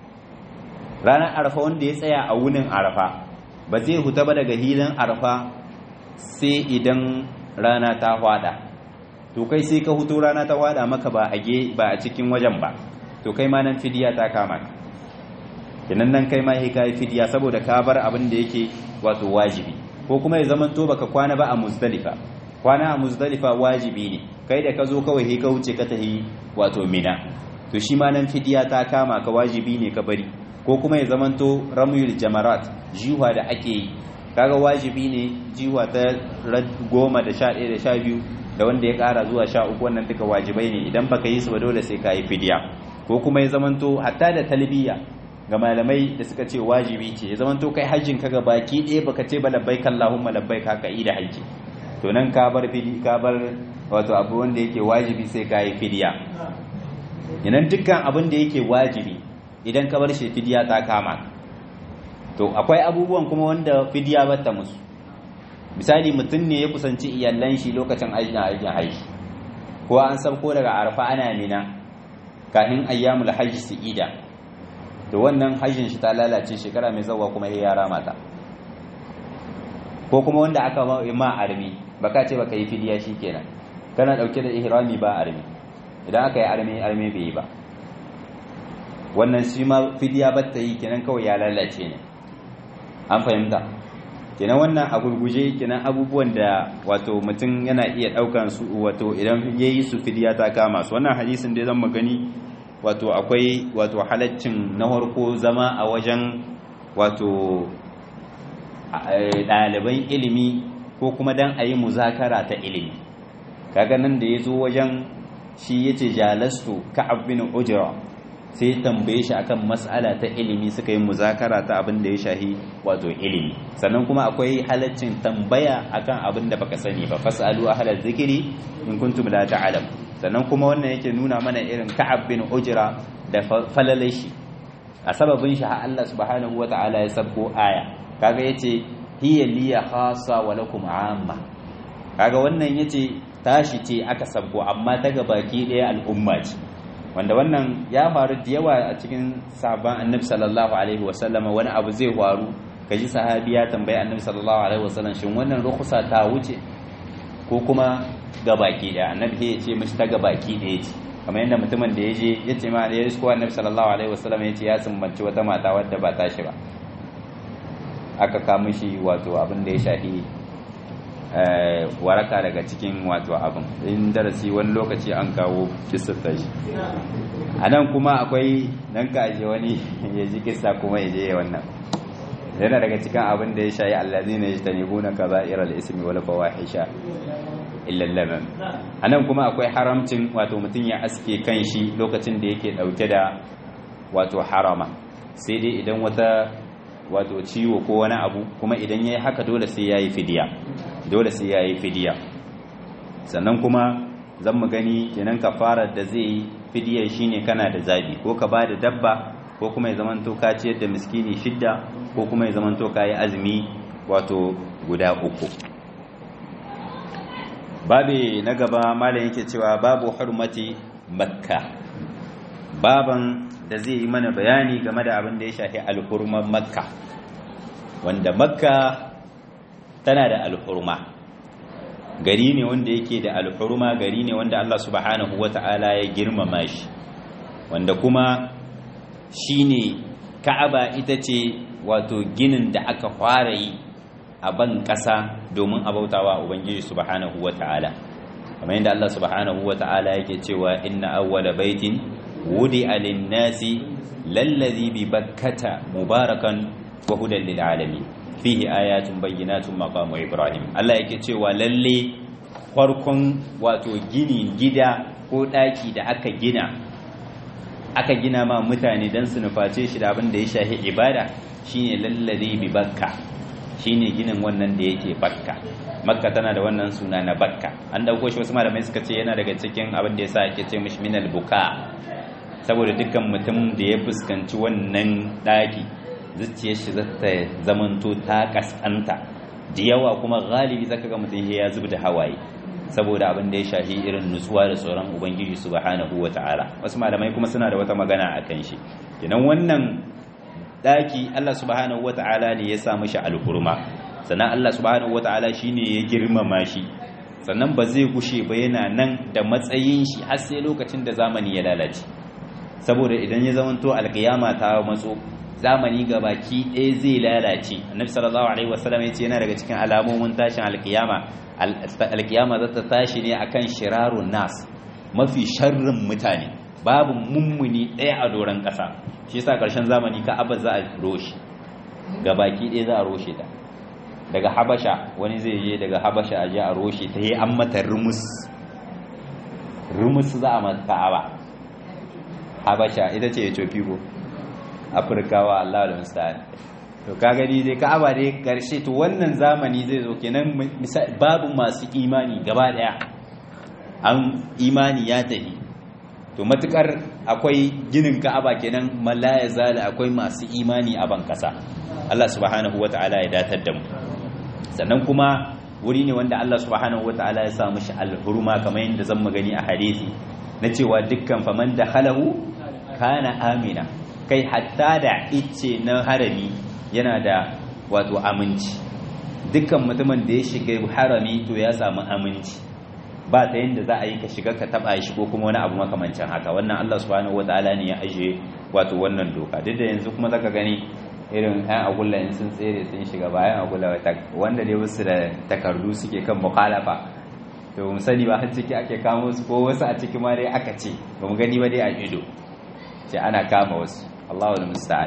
ranar arfa wanda ya tsaya a wunin arfa ba zai huta ba daga hilin arfa sai idan rana ta hwada to kai sai ka hutu rana ta hwada maka ba a ba a cikin wajen ba to kai ma nan fidiya ta kama ka kinan nan kai ma sai ka yi fidiya saboda ka bar abin da yake wato wajibi ko kuma ya zamanto baka kwana ba a muzdalifa kwana a muzdalifa wajibi ne kai da ka zo kawai sai ka wuce ka tahi wato mina to to shi ma nan fidiya ta kama ka wajibi ne ka bari ko kuma ya zamanto ramyul jamarat jiwa da ake yi kaga wajibi ne jiwa ta goma da sha ɗaya da sha biyu da wanda ya ƙara zuwa sha uku wannan duka wajibai ne idan baka yi su ba dole sai ka yi fidiya ko kuma ya zamanto hatta da talbiya ga malamai da suka ce wajibi ce ya zamanto kai hajjin ka ga baki ɗaya baka ce ba labbaik Allahumma labbaik haka yi da hajji to nan ka bar fidi ka bar wato abu wanda yake wajibi sai ka yi fidiya idan dukkan abin da yake wajibi idan ka bar shi fidiya ta kama to akwai abubuwan kuma wanda fidiya bata musu misali mutum ne ya kusanci iyalan shi lokacin aikin aikin hajji ko an sabko daga arfa ana mina kafin ayyamul hajji su ida to wannan hajjin shi ta lalace shekara mai zawa kuma ya yara mata ko kuma wanda aka ma armi baka ce baka yi fidiya kenan kana dauke da ihrami ba armi idan aka yi armi armi bai yi ba wannan shi ma fidiya batta yi kenan kawai ya lalace ne an fahimta kenan wannan a gurguje kenan abubuwan da wato mutum yana iya daukan su wato idan yayi su fidiya ta kama su wannan hadisin da zan magani wato akwai wato halaccin na farko zama a wajen wato ɗaliban ilimi ko kuma dan a yi muzakara ta ilimi kaga nan da ya zo wajen shi ya ce jalastu ka'ab bin ujra sai ya tambaye shi akan mas'ala ta ilimi suka yi muzakara ta abin da ya shahi wato ilimi sannan kuma akwai halaccin tambaya akan abin da baka sani ba fasalu ahlal zikiri in kuntum la ta'lam sannan kuma wannan yake nuna mana irin ka'ab bin ujra da falalai shi a sababin shi har Allah subhanahu wata'ala ya sabko aya kaga yace hiya liya khassa wa lakum amma kaga wannan yace tashi ce aka sabko amma ta baki daya al'umma ce wanda wannan ya faru da yawa a cikin sahabban annabi sallallahu alaihi wasallama wani abu zai faru kaji sahabi ya tambayi annabi sallallahu alaihi wasallam shin wannan rukhsa ta wuce ko kuma gabaki daya annabi ya ce mishi ta gabaki daya ce kamar yadda mutumin da ya je ya ce ma da ya isko annabi sallallahu alaihi wasallam ya ce ya sumbanci wata mata wadda ba tashi ba aka kama shi wato abin da ya shafi waraka daga cikin wato abin in darasi wani lokaci an kawo kisar tashi a nan kuma akwai nan ka aje wani ya ji kisa kuma ya je wannan yana daga cikin abin da ya shayi allazi ne ta nebo na kaza iral ismi wal fawahisha illa lamam a nan kuma akwai haramcin wato mutum ya aske kan shi lokacin da yake dauke da wato harama sai dai idan wata wato ciwo ko wani abu kuma idan ya yi haka dole sai ya yi fidiya dole sai ya yi fidiya sannan kuma zan mu gani kenan kafarar da zai yi fidiyar shine kana da zabi ko ka ba da dabba ko kuma ya zamanto ka ciyar da miskini shidda ko kuma ya zamanto ka yi azumi wato guda uku babi na gaba malam yake cewa babu hurmati makka baban da zai yi mana bayani game da abin da ya shafi alhurman makka wanda makka tana da alhurma gari ne wanda yake da alhurma gari ne wanda Allah subhanahu wata'ala ya girmama shi wanda kuma shine ka'aba ita ce wato ginin da aka fara yi a ban ƙasa domin abautawa ubangiji subhanahu wata'ala kamar yadda Allah subhanahu wata'ala yake cewa inna awwala baitin wudi alinnasi lallazi bi bakkata mubarakan wa hudan lil alamin fihi ayatun bayyinatun maqamu ibrahim Allah yake cewa lalle farkon wato gini gida ko daki da aka gina aka gina ma mutane dan su nuface shi da abin da ya shahi ibada shine lallazi bi bakka shine ginin wannan da yake bakka makka tana da wannan suna na bakka an dauko shi wasu malamai suka ce yana daga cikin abin da yasa ake ce mishi minal buka saboda dukkan mutum da ya fuskanci wannan ɗaki zuciyar shi zata zamanto ta kaskanta da yawa kuma galibi zaka ga mutum ya zub da hawaye saboda abin da ya shafi irin nutsuwa da tsoron ubangiji subhanahu wata'ala wasu malamai kuma suna da wata magana a kan shi kenan wannan ɗaki Allah subhanahu wata'ala ne ya sa mishi alhurma sannan Allah subhanahu wata'ala shine ya girmama shi sannan ba zai gushe ba yana nan da matsayin shi har sai lokacin da zamani ya lalace saboda idan ya zamanto alkiyama ta matso zamani ga baki ɗaya zai lalace annabi sallallahu alaihi wasallam ya ce yana daga cikin alamomin tashin alkiyama alkiyama za ta tashi ne akan shirarun nas mafi sharrin mutane babu mummuni ɗaya a doron ƙasa shi yasa ƙarshen zamani ka'aba za a roshe ga baki ɗaya za a roshe ta daga habasha wani zai je daga habasha a je a roshe ta yi an mata rumus rumus za a mata ka'aba habasha ita ce ethiopia ko afirkawa allah da musta'an to ka gani dai ka'aba dai karshe to wannan zamani zai zo kenan babu masu imani gaba daya an imani ya tafi to matukar akwai ginin ka'aba kenan malaya zala akwai masu imani a ban kasa Allah subhanahu wata'ala ya datar da mu sannan kuma wuri ne wanda Allah subhanahu wata'ala ya sa mishi alhurma kamar yadda zan magani a hadisi na cewa dukkan faman da halahu kana amina kai hatta da icce na harami yana da wato aminci dukkan mutumin da ya shiga harami to ya samu aminci ba ta yadda za a yi ka shiga ka taba shi ko kuma wani abu makamancin haka wannan Allah subhanahu wataala ne ya ajiye wato wannan doka duk da yanzu kuma zaka gani irin ɗan agulla in sun tsere sun shiga bayan agulla wanda dai wasu da takardu suke kan mukhalafa to mu sani ba har ciki ake kamo su ko wasu a ciki ma dai aka ce ba mu gani ba dai a ido ce ana kama wasu Allahu musta'an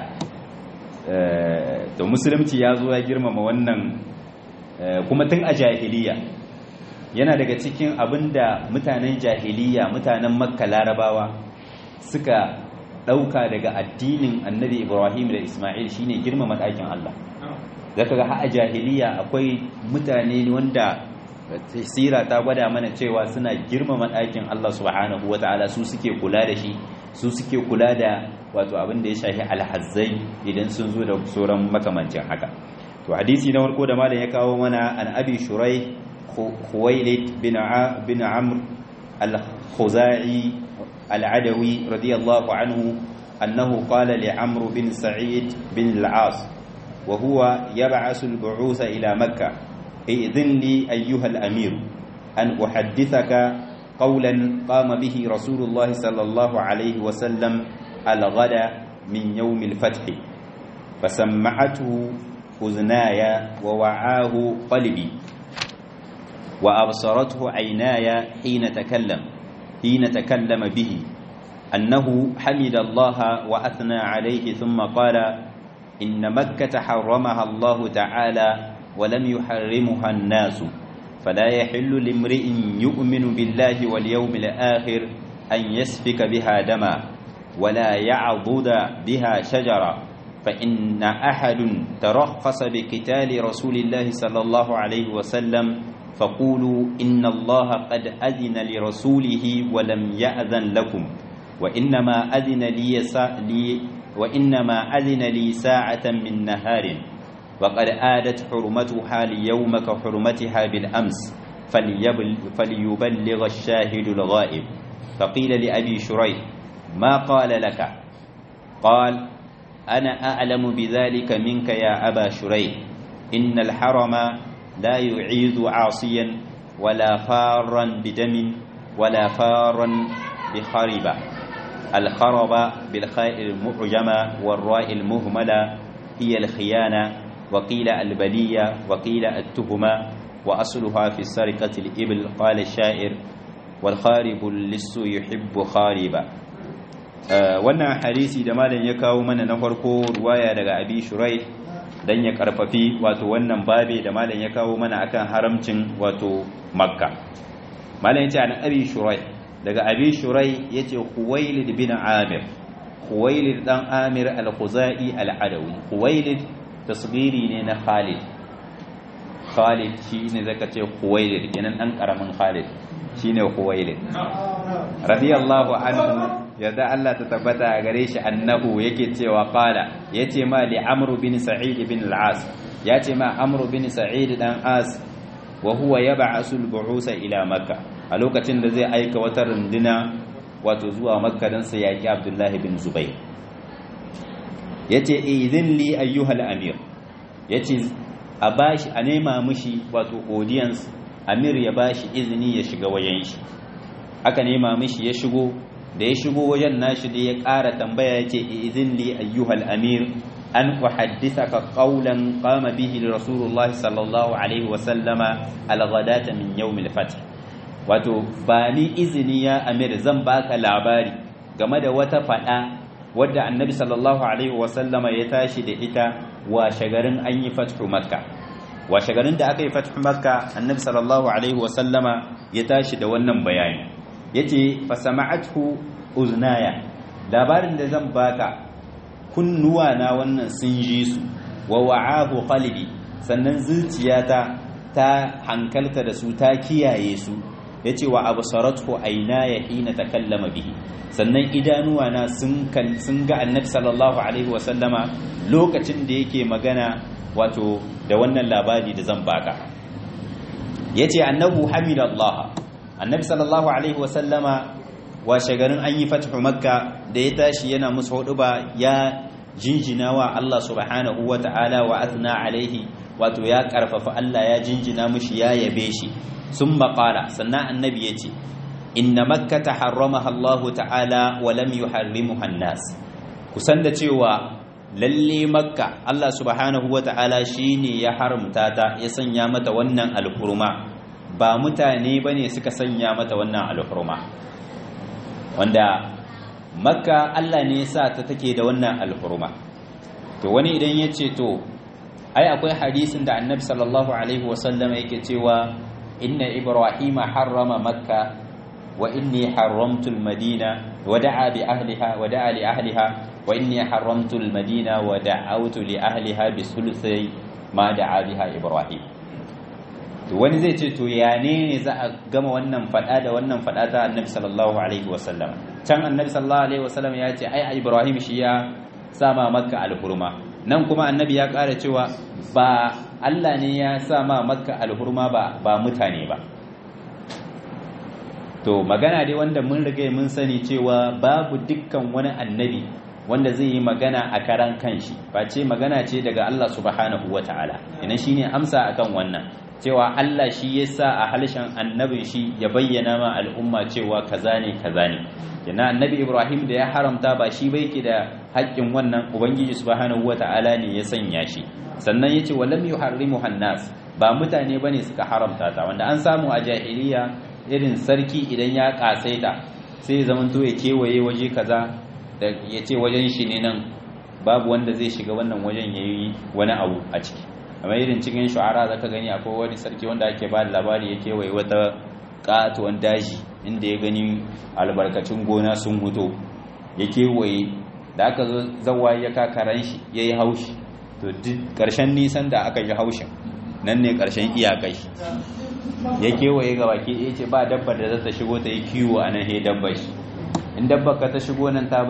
to musulunci ya zo ya girmama wannan kuma tun a jahiliya yana daga cikin abinda mutanen jahiliya mutanen makka larabawa suka ɗauka daga addinin annabi ibrahim da ismail shine girmama ɗakin allah zaka ga a jahiliya akwai mutane wanda sira ta gwada mana cewa suna girmama ɗakin allah subhanahu wata'ala su suke kula da shi su suke kula da wato abin da ya shafi alhazzai idan sun zo da sauran makamancin haka to hadisi na farko da malam ya kawo mana an abi shurai khuwailid bin bin amr al-khuzai al-adawi radiyallahu anhu annahu qala li amr bin sa'id bin al-as wa huwa yab'asu al-bu'uth ila makkah idhin li ayyuha al-amir an uhaddithaka قولا قام به رسول الله صلى الله عليه وسلم الغد من يوم الفتح فسمعته أذناي ووعاه قلبي وأبصرته عيناي حين تكلم حين تكلم به أنه حمد الله وأثنى عليه ثم قال إن مكة حرمها الله تعالى ولم يحرمها الناس فلا يحل لامرئ يؤمن بالله واليوم الآخر أن يسفك بها دما ولا يعضد بها شجرة فإن أحد ترخص بقتال رسول الله صلى الله عليه وسلم فقولوا إن الله قد أذن لرسوله ولم يأذن لكم وإنما أذن لي, لي وإنما أذن لي ساعة من نهار وقد آدت حرمتها اليوم كحرمتها بالأمس فليبلغ الشاهد الغائب فقيل لأبي شريح ما قال لك قال أنا أعلم بذلك منك يا أبا شريح إن الحرم لا يعيذ عاصيا ولا فارا بدم ولا فارا بخربة الخرب بالخاء المعجمة والراء المهملة هي الخيانة وقيل البلية وقيل التهمة وأصلها في سرقة الإبل قال الشاعر والخارب اللص يحب خاربا wannan hadisi da malam ya kawo mana na farko ruwaya daga abi shurai dan ya karfafi wato wannan babe da malam ya kawo mana akan haramcin wato makka malam ya ce an abi shurai daga abi shurai yace huwailid bin amir huwailid dan amir al-khuzai al-adawi huwailid tasgiri ne na Khalid Khalid shi ne zaka ce Khuwailid kenan dan karamin Khalid shine Khuwailid radiyallahu anhu yadda Allah ta tabbata a gare shi annahu yake cewa qala yace ma li Amr bin Sa'id bin al-As yace ma Amr bin Sa'id dan As wa huwa yab'asu al-bu'usa ila Makka a lokacin da zai aika wata runduna wato zuwa Makka dan sa yaki Abdullah bin Zubair yace idhin li ayyuhal amir yace a bashi a nema mishi wato audience amir ya bashi izini ya shiga wajen shi aka nema mishi ya shigo da ya shigo wajen nashi da ya ƙara tambaya yace idhin li ayyuhal amir an uhaddithaka qawlan qama bihi rasulullahi sallallahu alaihi wa sallama al-ghadata min yawm al-fath wato ba ni izini ya amir zan baka labari game da wata fada wadda annabi sallallahu alaihi wasallama ya tashi da ita wa shagarin an yi fathu makka wa shagarin da aka yi fathu makka annabi sallallahu alaihi wasallama ya tashi da wannan bayani yace fa sama'athu uznaya labarin da zan baka kunnuwa na wannan sun ji su wa wa'ahu qalbi sannan zuciyata ta hankalta da su ta kiyaye su yace wa absaratu aynaya hina takallama bihi sannan idanuwa na sun sun ga annabi sallallahu alaihi wa sallama lokacin da yake magana wato da wannan labari da zan baka yace annabu hamidallah annabi sallallahu alaihi wa sallama washe garin an yi fathu makka da ya tashi yana musu hudu ba ya jinjina wa Allah subhanahu wa ta'ala wa athna alaihi wato ya karfafa Allah ya jinjina mushi ya yabe shi sun maƙala sannan annabi ya ce inna makka ta harramaha Allah ta'ala wa lam yuharrimuha an-nas kusan da cewa lalle makka Allah subhanahu wa ta'ala shine ya haramta ta ya sanya mata wannan alhurma ba mutane bane suka sanya mata wannan alhurma wanda makka Allah ne sa ta take da wannan alhurma to wani idan ya ce to ai akwai hadisin da annabi sallallahu alaihi wasallam yake cewa inna ibrahima harrama makka wa inni haramtu almadina wa da'a bi ahliha wa da'a li ahliha wa inni haramtu almadina wa da'awtu li ahliha bi sulusi ma da'a biha ibrahim to wani zai ce to ya ne ne za a gama wannan fada da wannan fada ta annabi sallallahu alaihi wasallam can annabi sallallahu alaihi wasallam ya ce ai ibrahim shi ya sama makka alhurma nan kuma annabi ya ƙara cewa ba Allah ne ya sama makka alhurma ba ba mutane ba to magana dai wanda mun riga mun sani cewa babu dukkan wani annabi wanda zai yi magana a karan kanshi face magana ce daga Allah subhanahu wataala ina shine amsa akan wannan cewa Allah shi ya sa a halshen annabin shi ya bayyana ma al'umma cewa kaza ne kaza ne yana annabi Ibrahim da ya haramta ba shi bai ke da haƙƙin wannan ubangiji subhanahu wata'ala ne ya sanya shi sannan yace walam yuharrimu hannas ba mutane bane suka haramta ta wanda an samu a jahiliya irin sarki idan ya kasaita sai zaman to ya kewaye waje kaza da yace wajen shi ne nan babu wanda zai shiga wannan wajen yayi wani abu a ciki amma irin cikin shu'ara zaka gani akwai wani sarki wanda ake ba da labari ya kewaye wata katuwan daji inda ya gani albarkacin gona sun huto ya kewaye da aka zo zawa ya kakaran shi ya yi haushi to duk ƙarshen nisan da aka yi haushin nan ne ƙarshen iyakai ya kewaye ga baki ya ce ba dabba da za ta shigo ta yi kiwo a nan he dabba shi in dabba ka ta shigo nan ta bi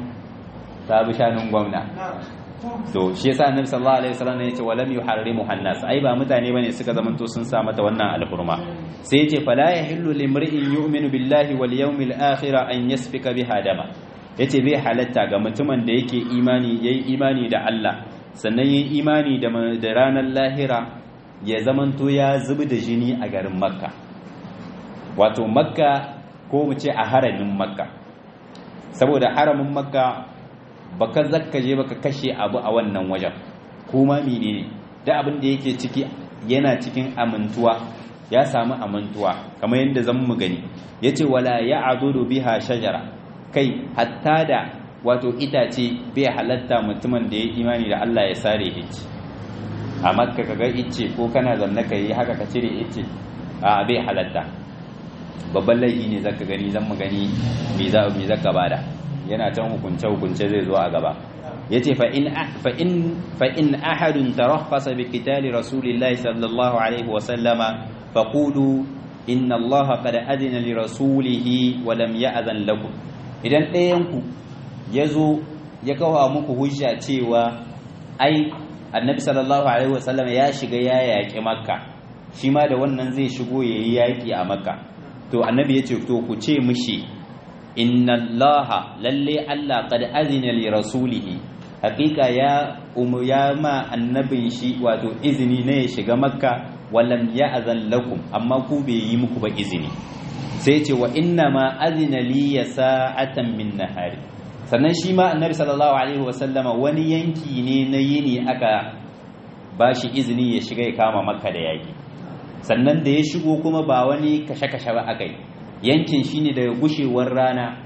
shanun gwamna to shi yasa annabi sallallahu alaihi wasallam ya ce walam yuharrimu hannas ai ba mutane bane suka zamanto sun sa mata wannan alhurma sai ya ce fala yahillu limri'in yu'minu billahi wal yawmil akhir an yasfika biha dama yace bai halatta ga mutumin da yake imani yayi imani da Allah sannan yayi imani da da ranar lahira ya zamanto ya zubi da jini a garin makka wato makka ko mu ce a haramin makka saboda haramin makka baka zakka je baka kashe abu a wannan wajen kuma menene da abin da yake ciki yana cikin amintuwa ya samu amintuwa kamar yadda zan mu gani yace wala ya'dudu biha shajara kai hatta da wato itace bai halatta mutumin da ya imani da Allah ya sare ice a makka kaga ice ko kana zanna kai haka ka cire ice a bai halatta babban laifi ne zaka gani zan mu gani me za me zaka bada yana can hukunce hukunce zai zo a gaba yace fa in fa in fa in ahadun tarakhasa bi qitali rasulillahi sallallahu alaihi wa sallama faqulu inna allaha qad adina li rasulihi wa lam ya'zan lakum idan ɗayan ku yazo ya kawo muku hujja cewa ai annabi sallallahu alaihi wa sallam ya shiga ya yaƙi makka shi ma da wannan zai shigo yayi yaƙi a makka to annabi yace to ku ce mishi inna allaha lalle Allah qad azina li rasulihi haqiqa ya umu ya ma annabin shi wato izini ne ya shiga makka walam ya'zan lakum amma ku bai yi muku ba izini sai ce wa inna ma azina li sa'atan min nahari sannan shi ma annabi sallallahu alaihi wasallama wani yanki ne na yini aka bashi izini ya shiga ya kama makka da yaki sannan da ya shigo kuma ba wani kashe-kashe ba aka yi yankin shine daga gushewar rana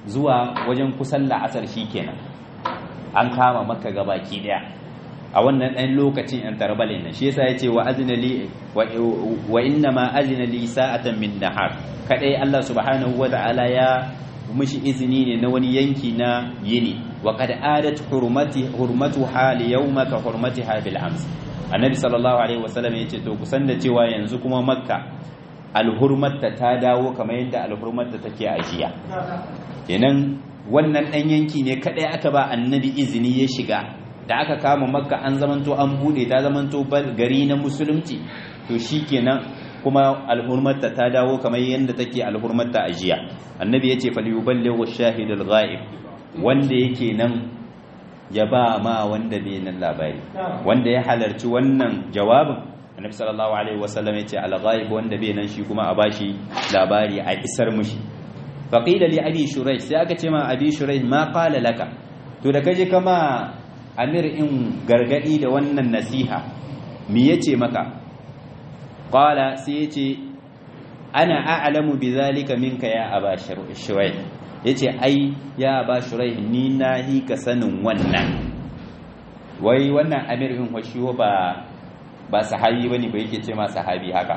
zuwa wajen kusan la'asar shikenan an kama makka gabaki daya a wannan ɗan lokacin yan tarbalin nan shi yasa yace wa azna li wa inna ma azna li sa'atan min nahar kadai Allah subhanahu wa ta'ala ya mishi izini ne na wani yanki na yini wa qad adat hurmati hurmatuha li yawma ka hurmatiha bil ams annabi sallallahu alaihi wasallam yace to kusan da cewa yanzu kuma makka alhurmatta ta dawo kamar yadda alhurmatta take a jiya kenan wannan dan yanki ne kadai aka ba annabi izini ya shiga da aka kama makka an zamanto an bude ta zamanto gari na musulunci to shikenan kuma alhurmarta ta dawo kamar yadda take alhurmarta a jiya annabi ya ce falyuballighu shahidul ghaib wanda yake nan ya ba ma wanda bai nan labari wanda ya halarci wannan jawabin annabi sallallahu alaihi wasallam ya ce al ghaib wanda bai nan shi kuma a bashi labari a isar mushi faqila li abi shuraih sai aka ce ma abi shuraih ma qala laka to da kaje kama amir in gargadi da wannan nasiha me yace maka qala sai yace ana a'lamu bidhalika minka ya aba shuraih yace ai ya aba shuraih ni nahi ka sanin wannan wai wannan amir in washiwo ba ba sahabi bane ba yake ce ma sahabi haka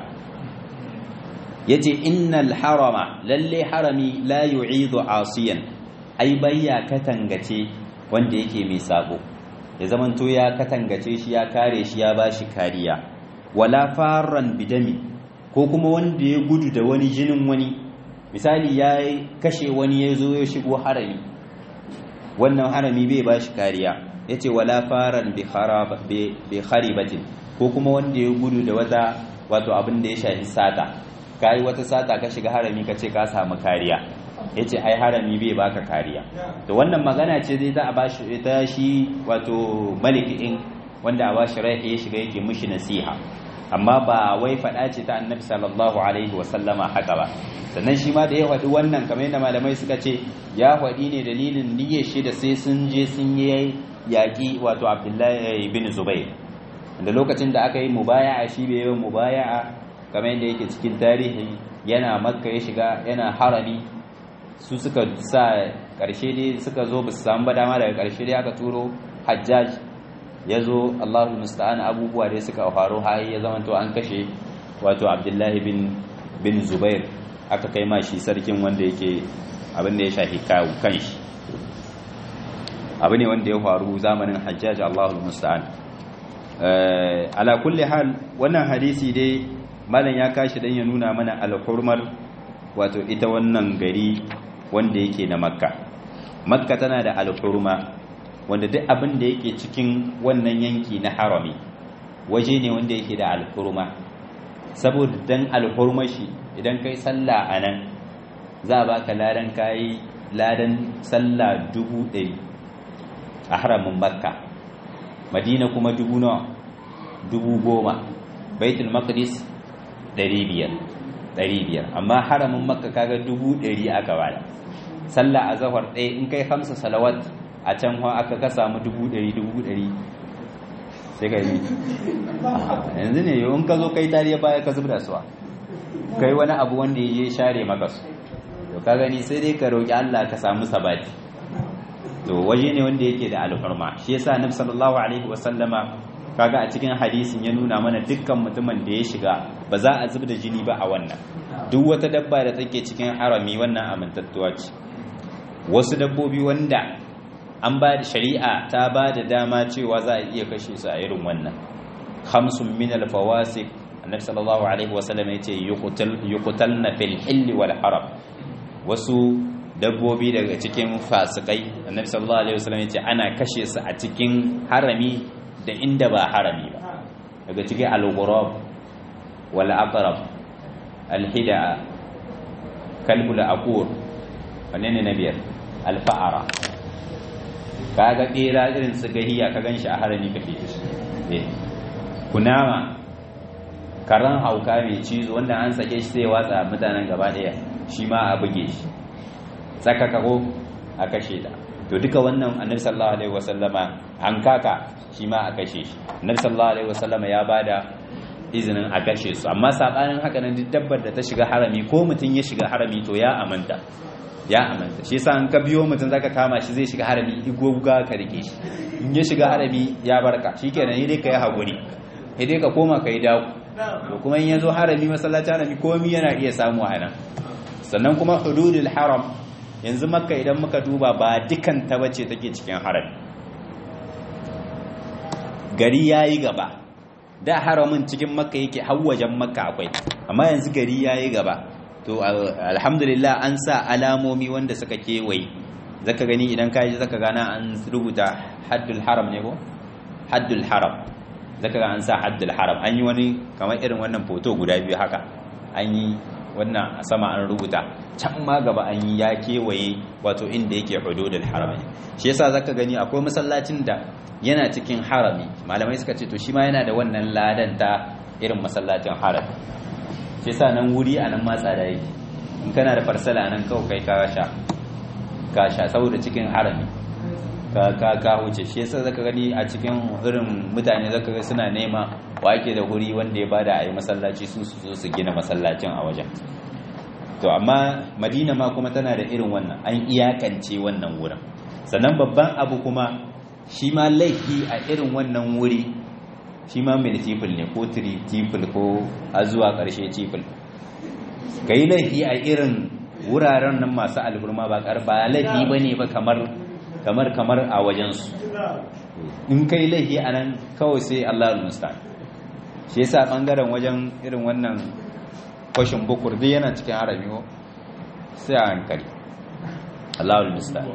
yace innal harama lalle harami la yu'idu asiyan ai bayya katangace wanda yake mai sabo ya zamanto ya katangace shi ya kare shi ya bashi kariya wala faran bidami ko kuma wanda ya gudu da wani jinin wani misali ya kashe wani ya zo ya shigo harami wannan harami bai ba shi kariya ya ce wala faran bi kharibatin ko kuma wanda ya gudu da wata wato abin da ya shafi sata ka yi wata sata ka shiga harami ka ce ka samu kariya ya ce ai harami bai baka kariya to wannan magana ce zai za a ba shi ita shi wato malikin wanda a ba shi rai ya shiga yake mushi nasiha amma ba wai faɗa ce ta annabi sallallahu alaihi wasallama haka ba sannan shi ma da ya faɗi wannan kamar yadda malamai suka ce ya faɗi ne dalilin niyyar shi da sai sun je sun yi yaƙi wato abdullahi bin zubair da lokacin da aka yi mubaya'a shi bai yi mubaya'a kamar yadda yake cikin tarihi yana makka ya shiga yana harami su suka sa ƙarshe dai suka zo ba su samu ba dama daga ƙarshe dai aka turo hajjaj ya zo Allahu musta'an abubuwa dai suka faru har ya zama to an kashe wato Abdullahi bin bin Zubair aka kai ma shi sarkin wanda yake abin da ya shafi kawo kanshi abu ne wanda ya faru zamanin Hajjaj Allahu musta'an ala kulli hal wannan hadisi dai malam ya kashi dan ya nuna mana alhurmar wato ita wannan gari wanda yake na Makka Makka tana da alhurma wanda duk abin da yake cikin wannan yanki na harami waje ne wanda yake da alhurma saboda dan alhurma shi idan kai sallah a nan za a baka ladan kayi ladan sallah dubu ɗari a haramin makka madina kuma dubu nawa dubu goma baitul maqdis ɗari biyar ɗari biyar amma haramin makka kaga dubu ɗari aka bada sallah a zahar ɗaya in kai hamsa salawat a can aka ka samu dubu ɗari dubu ɗari sai ka yi yanzu ne yau in ka zo kai tariya baya ka zubda suwa kai wani abu wanda ya share maka su to ka gani sai dai ka roƙi Allah ka samu sabati to waje ne wanda yake da alfarma shi yasa annabi sallallahu alaihi wasallama kaga a cikin hadisin ya nuna mana dukkan mutumin da ya shiga ba za a zubda jini ba a wannan duk wata dabba da take cikin harami wannan amintattuwa ce wasu dabbobi wanda an ba da shari'a ta ba da dama cewa za a iya kashe su a irin wannan khamsun min al-fawasik annabi sallallahu alaihi wasallam yace yuqtal yuqtalna fil hill wal haram wasu dabbobi daga cikin fasikai annabi sallallahu alaihi wasallam yace ana kashe su a cikin harami da inda ba harami ba daga cikin al-ghurab wal aqrab al-hida kalbul aqur wanne ne na biyar al-fa'ara kaga bera irin su gahiya ka ganshi a harami ka fice shi kunama karan hauka mai cizo wanda an sake shi sai watsa mutanen gaba daya shi ma a buge shi saka kago a kashe ta to duka wannan annabi sallallahu alaihi wasallama an kaka shi ma a kashe shi annabi sallallahu alaihi wasallama ya bada izinin a kashe su amma sabanin haka nan duk dabbar da ta shiga harami ko mutum ya shiga harami to ya amanta ya amanta shi yasa an ka biyo mutum zaka kama shi zai shiga harami igoga ka rike shi in ya shiga harami ya barka shikenan dai ka yi hakuri sai dai ka koma ka yi dawo to kuma in yazo harami masallaci harami komai yana iya samu a nan sannan kuma hududul haram yanzu makka idan muka duba ba dukan ta bace take cikin harami gari yayi gaba da haramin cikin makka yake wajen makka akwai amma yanzu gari yayi gaba to alhamdulillah an sa alamomi wanda suka kewaye zaka gani idan ka ji zaka gana an rubuta haddul haram ne ko haddul haram zaka ga an sa haddul haram an yi wani kamar irin wannan foto guda biyu haka an yi wannan a sama an rubuta can ma gaba an yi ya kewaye wato inda yake hududul haram shi yasa zaka gani akwai masallacin da yana cikin harami malamai suka ce to shi ma yana da wannan ladan ta irin masallacin harami shi yasa nan wuri a nan matsa da yake in kana da farsala nan kawai kai ka sha ka sha saboda cikin harami ka ka ka huce shi yasa zaka gani a cikin irin mutane zaka ga suna nema wa ake da wuri wanda ya bada ayi masallaci su su zo su gina masallacin a wajen to amma madina ma kuma tana da irin wannan an iyakance wannan wurin sannan babban abu kuma shi ma laifi a irin wannan wuri shi ma multiple ne ko triple ko a zuwa ƙarshe triple ka yi laifi a irin wuraren nan masu alburma ba ba laifi ba ne ba kamar kamar kamar a wajensu in ka yi laifi a nan kawai sai Allah al-mustan shi yasa bangaren wajen irin wannan kwashin bukur duk yana cikin arabi ko sai a hankali Allah al-mustan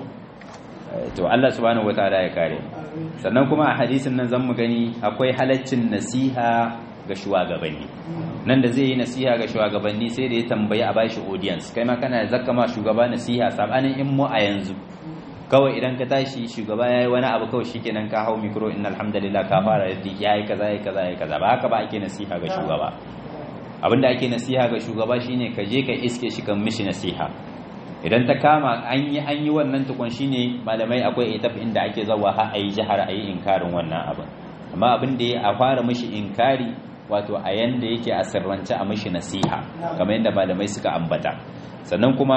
to Allah subhanahu wataala ya kare sannan kuma a hadisin nan zan mu gani akwai halaccin nasiha ga shugabanni nan da zai yi nasiha ga shugabanni sai da ya tambayi a bashi audience kai ma kana zakka ma shugaba nasiha sabanin in mu a yanzu kawai idan ka tashi shugaba yayi wani abu kawai shikenan ka hau micro innal hamdalillah ka fara yadda yayi kaza yayi kaza yayi kaza ba haka ba ake nasiha ga shugaba abinda ake nasiha ga shugaba shine ka je ka iske shi kan mishi nasiha idan ta kama an yi an yi wannan tukun shine malamai akwai etaf inda ake zawa har ayi jihar ayi inkarin wannan abin amma abin da ya a fara mishi inkari wato a yanda yake a sirrance a mishi nasiha kamar yadda malamai suka ambata sannan kuma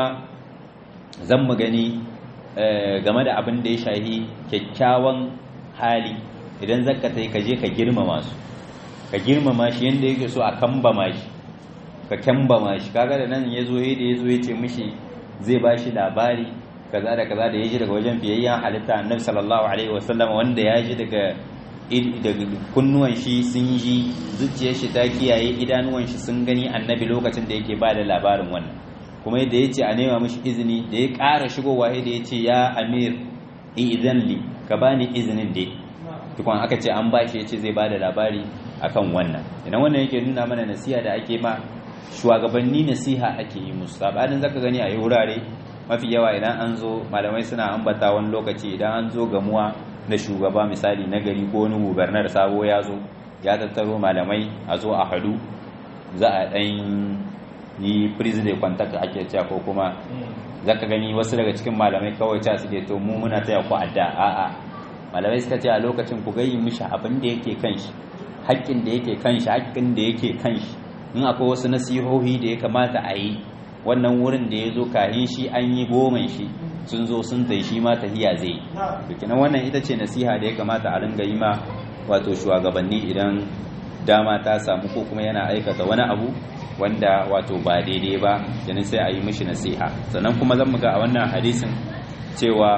zan mu gani game da abin da ya shahi kyakkyawan hali idan zakka tai ka je ka girmama su ka girmama shi yanda yake so a kambama shi ka kambama shi kaga da nan yazo da yazo ya ce mishi zai ba shi labari kaza da kaza da ya ji daga wajen fiyayyen halitta annabi sallallahu alaihi wasallam wanda ya ji daga daga kunnuwan shi sun ji zuciyar shi ta kiyaye idanuwan shi sun gani annabi lokacin da yake ba da labarin wannan kuma yadda ya ce a nema mishi izini da ya ƙara shigowa da ya ce ya amir idan li ka bani izinin dai tukun aka ce an bashi ya ce zai ba da labari akan wannan idan wannan yake nuna mana nasiha da ake ma shugabanni nasiha ake yi musu sabanin zaka gani a yi wurare mafi yawa idan an zo malamai suna ambata wani lokaci idan an zo gamuwa na shugaba misali na gari ko wani gubernar sabo ya zo ya tattaro malamai a zo a hadu za a ɗan yi president contact ake cewa ko kuma zaka gani wasu daga cikin malamai kawai ta suke to mu muna taya ku adda a'a malamai suka ce a lokacin ku gayi mishi abin da yake kan shi haƙƙin da yake kan shi haƙƙin da yake kan shi in akwai wasu nasihohi da ya kamata a yi wannan wurin da ya zo kahin shi an yi goman shi sun zo sun tai shi ma tahiya zai bikinan wannan ita ce nasiha da ya kamata a ringa yi ma wato shugabanni idan dama ta samu ko kuma yana aikata wani abu wanda wato ba daidai ba yana sai a yi mishi nasiha sannan kuma zan muga a wannan hadisin cewa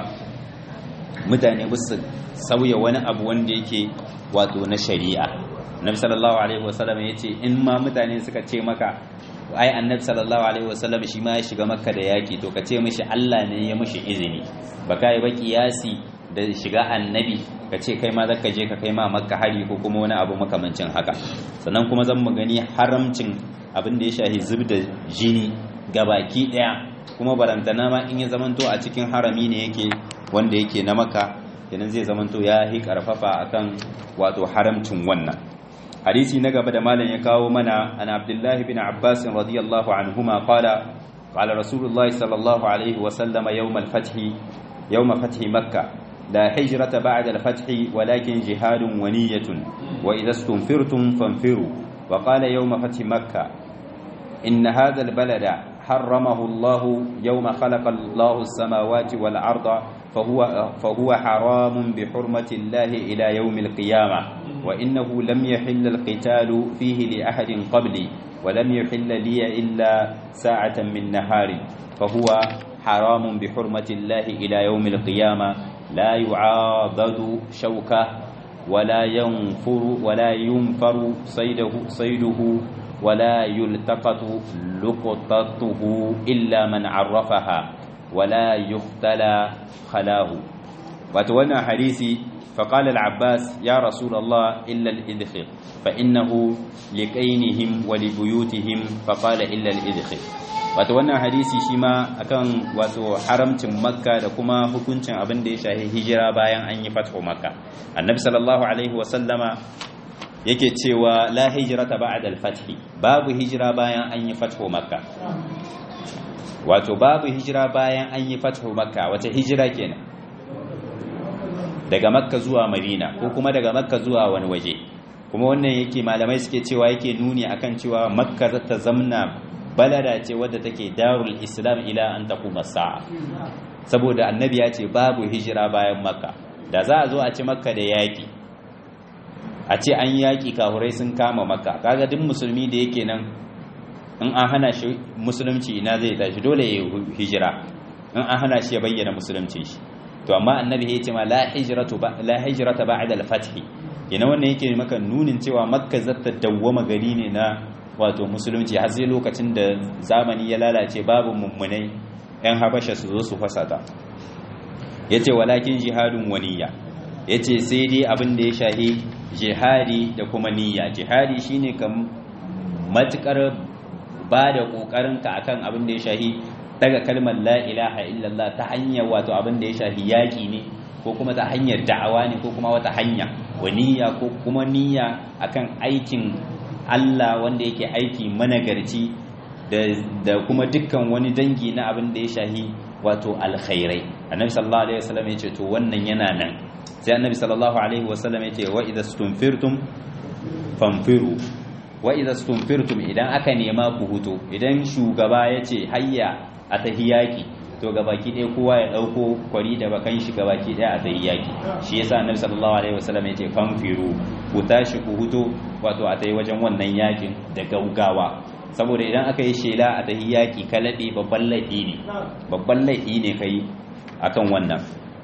mutane su sauya wani abu wanda yake wato na shari'a annabi sallallahu alaihi wasallam ya ce in ma mutane suka ce maka ai annabi sallallahu alaihi wasallam shi ma ya shiga makka da yaki to ka ce mishi Allah ne ya mishi izini ba kai ba kiyasi da shiga annabi ka ce kai ma zaka je ka kai ma makka hari ko kuma wani abu makamancin haka sannan kuma zan mu gani haramcin abin da ya shahi zub da jini gabaki daya kuma barantana ma in ya zamanto a cikin harami ne yake wanda yake na makka kenan zai zamanto ya hi karfafa akan wato haramcin wannan hadisi na gaba da malam ya kawo mana an abdullahi bin abbas radiyallahu anhuma qala qala rasulullahi sallallahu alaihi wa sallama yawm al-fath yawm fath makkah la hijrata ba'da al-fath walakin jihadun wa niyyatun wa idha istunfirtum fanfiru wa qala yawm fath makkah إن هذا البلد حرمه الله يوم خلق الله السماوات والأرض فهو, فهو حرام بحرمة الله إلى يوم القيامة وإنه لم يحل القتال فيه لأحد قبلي ولم يحل لي إلا ساعة من نهار فهو حرام بحرمة الله إلى يوم القيامة لا يعاضد شوكه ولا ينفر ولا ينفر صيده صيده ولا يلتقط لقطته إلا من عرفها ولا يختلى خلاه وتولى حديثي فقال العباس يا رسول الله إلا الإذخر فإنه لكينهم ولبيوتهم فقال إلا الإذخر wato wannan hadisi shi ma akan wato haramcin makka da kuma hukuncin abin da ya shahi hijira bayan an yi fatho makka annabi sallallahu alaihi wasallama yake cewa la hijrata ba'da al-fath babu hijira bayan an yi fatho makka wato babu hijira bayan an yi fatho makka wace hijira kenan daga makka zuwa madina ko kuma daga makka zuwa wani waje kuma wannan yake malamai suke cewa yake nuni akan cewa makka za ta zamna balada ce wadda take darul islam ila an taquma sa'a saboda annabi ya ce babu hijira bayan makka da za a zo a ci makka da yaki a ce an yaki kahurai sun kama makka kaga duk musulmi da yake nan in an hana shi musulunci ina zai tashi dole ya hijira in an hana shi ya bayyana musulunci shi to amma annabi ya ce ma la hijratu ba la hijrata ba'da al-fath yana wannan yake maka nunin cewa makka zata dawwama gari ne na wato musulunci har sai lokacin da zamani ya lalace babu mummunai yan habasha su zo su fasata yace walakin jihadun waniya yace sai dai abin da ya shahi jihadi da kuma niyya jihadi shine kam matukar ba da kokarinka akan abin da ya shahi daga kalmar la ilaha illallah ta hanyar wato abin da ya shafi yaƙi ne ko kuma ta hanyar da'awa ne ko kuma wata hanya wa niyya ko kuma niyya akan aikin Allah wanda yake aiki managarci da kuma dukkan wani dangi na abin da ya shafi wato alkhairai annabi sallallahu alaihi wasallam ya ce to wannan yana nan sai annabi sallallahu alaihi wasallam ya ce wa idza stunfirtum fanfiru wa idza stunfirtum idan aka nema ku huto idan shugaba ya ce hayya a tahi yaƙi to gabaki ɗaya kowa ya ɗauko kwari da bakan shi gabaki ɗaya a tahi yaƙi shi yasa annabi sallallahu alaihi wasallam yace fanfiru ku tashi ku huto wato a tahi wajen wannan yaƙin da gaugawa saboda idan aka yi shela a tahi yaƙi ka laɗe babban laifi ne babban laifi ne kai akan wannan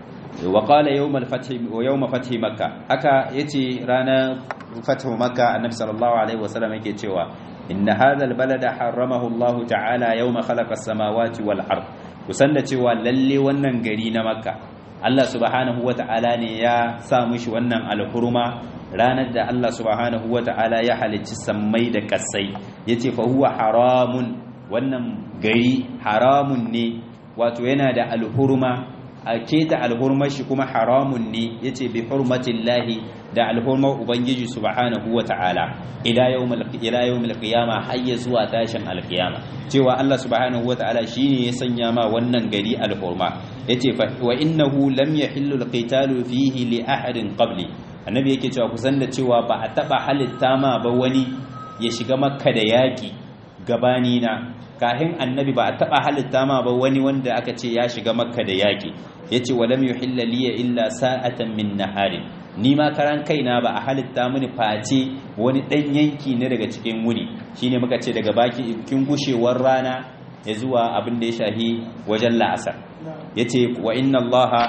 wa qala yawm al-fath wa yawm fath makkah haka yace ranar fath makkah annabi sallallahu alaihi wasallam yake cewa inna hadha albalada haramahu Allah ta'ala yawma khalaqa as-samawati wal ard kusan da cewa lalle wannan gari na makka Allah subhanahu wata'ala ne ya sa mushi wannan alhurma ranar da Allah subhanahu wata'ala ya halicci sammai da kasai yace fa huwa haramun wannan gari haramun ne wato yana da alhurma a keta alhurmar shi kuma haramun ne yace bi hurmatillahi da alhurmar ubangiji subhanahu wata'ala ila yawmil ila yawmil qiyama hayya zuwa tashin alqiyama cewa Allah subhanahu wata'ala shine ya sanya ma wannan gari alhurma yace fa wa innahu lam yahillu alqitalu fihi li ahadin qabli annabi yake cewa kusan da cewa ba a taba halitta ma ba wani ya shiga makka da yaki gabani na kahin annabi ba a taba halitta ma ba wani wanda aka ce ya shiga makka da yaki yace walam yuhilla liya illa sa'atan min naharin ni ma karan kaina ba a halitta mini face wani dan yanki ne daga cikin wuni shine muka ce daga baki kin gushewar rana ya zuwa abin da ya shahi wajen la'asar yace wa inna allaha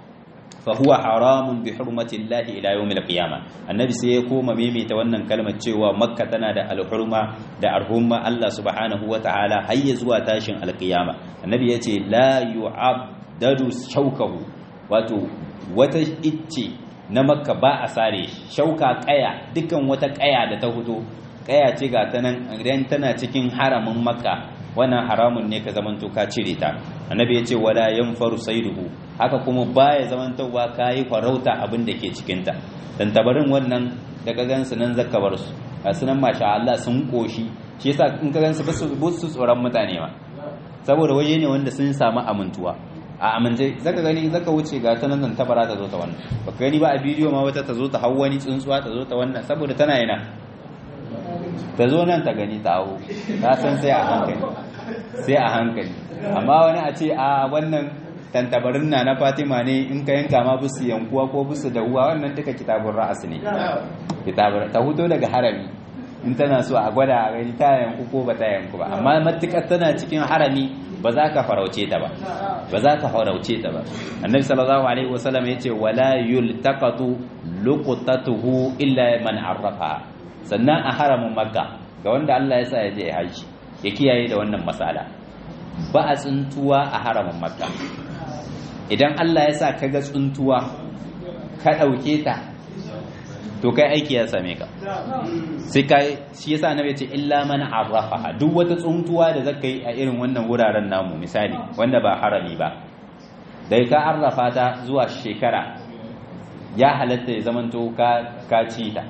fa huwa haramun bi hurmati llahi ila yawmil qiyamah annabi sai ya koma maimaita wannan kalmar cewa makka tana da alhurma da arhumma Allah subhanahu wataala har ya zuwa tashin alqiyama annabi yace la yu'addadu shaukahu wato wata icce na makka ba a sare shauka kaya dukan wata kaya da ta fito kaya ce ga ta nan idan tana cikin haramin makka wannan haramun ne ka zamanto ka cire ta annabi ya ce wala yanfaru saiduhu haka kuma baya zamantowa kayi farauta abin da ke cikin ta dan tabarin wannan da ka gansu nan zaka bar su a sunan masha Allah sun koshi shi yasa in ka gansu ba su tsoron mutane ma saboda waje ne wanda sun samu amintuwa a amince zaka gani zaka wuce ga ta nan tabara ta zo ta wannan baka gani ba a bidiyo ma wata ta zo ta hau wani tsuntsuwa ta zo ta wannan saboda tana yana ta zo nan ta gani ta hau ta san sai a hankali sai a hankali amma wani a ce a wannan tantabarin na na fatima ne in ka yanka ma busu yankuwa ko busu da uwa wannan duka kitabun ra'as ne kitabun ta huto daga harami in tana so a gwada a gani ta yanku ko ba ta yanku ba amma matukar tana cikin harami ba za ka farauce ta ba ba za ka farauce ta ba annabi sallallahu alaihi wasallam yace wala yultaqatu luqtatuhu illa man arrafa sannan a haramin makka ga wanda Allah ya sa ya je haji ya kiyaye da wannan masala ba a tsuntuwa a haramin makka idan Allah ya sa ka ga tsuntuwa ka ɗauke ta to kai aiki ya same ka sai kai shi yasa annabi ya ce illa man arrafa duk wata tsuntuwa da zaka yi a irin wannan wuraren namu misali wanda ba harami ba dai ka arrafa ta zuwa shekara ya halatta ya zamanto ka ka ci ta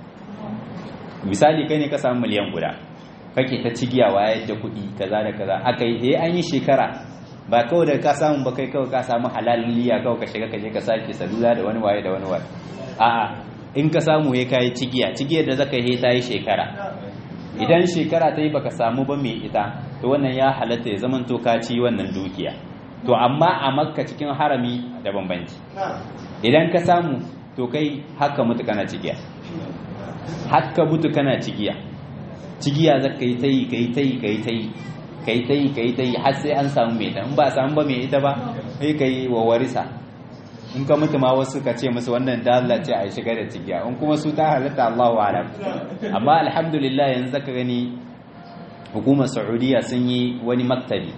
misali kai ne ka samu miliyan guda kake ta cigiyawa yadda kuɗi kaza da kaza aka yi an yi shekara ba kawai da ka samu ba kai kawai ka samu halaliya kawai ka shiga ka je ka sake salula da wani waye da wani waye a'a in ka samu ya kai cigiya cigiyar da zaka yi ta yi shekara idan shekara ta yi baka samu ba mai ita to wannan ya halatta ya zaman to ka ci wannan dukiya to amma a makka cikin harami da bambanci idan ka samu to kai haka mutu kana cigiya haka mutu kana cigiya cigiya zaka yi ta yi ka yi ta yi ka yi ta yi ka yi ta yi ka yi ta yi har sai an samu mai ita in ba samu ba mai ita ba sai ka yi wa warisa in ka mutu ma wasu ka ce musu wannan dalla ce a shiga da cigiya in kuma su ta halatta Allah wa alam amma alhamdulillah yanzu zaka gani hukumar Saudiya sun yi wani maktabi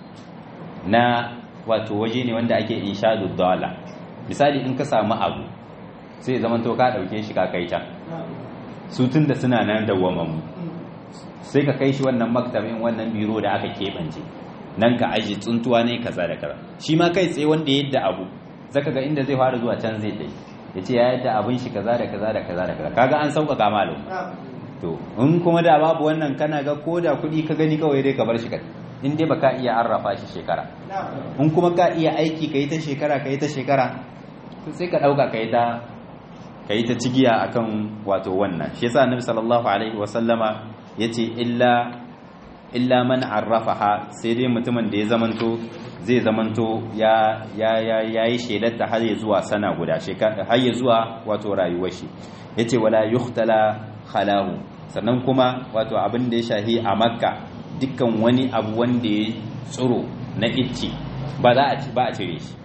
na wato waje ne wanda ake inshadu dala misali in ka samu abu sai zaman to ka dauke shi ka kai can su tun da suna nan dawwamammu sai ka kai shi wannan maktabin wannan biro da aka keɓance nan ka aji tsuntuwa ne kaza da kaza shi ma kai tsaye wanda ya yadda abu zaka ga inda zai fara zuwa can zai dai ya ce ya yadda abin shi kaza da kaza da kaza da kaza kaga an sauƙaƙa malum to in kuma da babu wannan kana ga ko da kuɗi ka gani kawai dai ka bar shi ka in dai baka iya arrafa shi shekara in kuma ka iya aiki ka yi ta shekara ka yi ta shekara sai ka ɗauka ka yi ta ka yi ta cigiya akan wato wannan shi yasa annabi sallallahu alaihi wa sallama yace illa illa man arrafaha sai dai mutumin da ya zamanto zai zamanto ya ya ya yayi shedarta har ya zuwa sana guda shekara har ya zuwa wato rayuwar shi yace wala yuhtala khalahu sannan kuma wato abin da ya shahi a makka dukkan wani abu wanda ya tsiro na icce ba za a ba a cire shi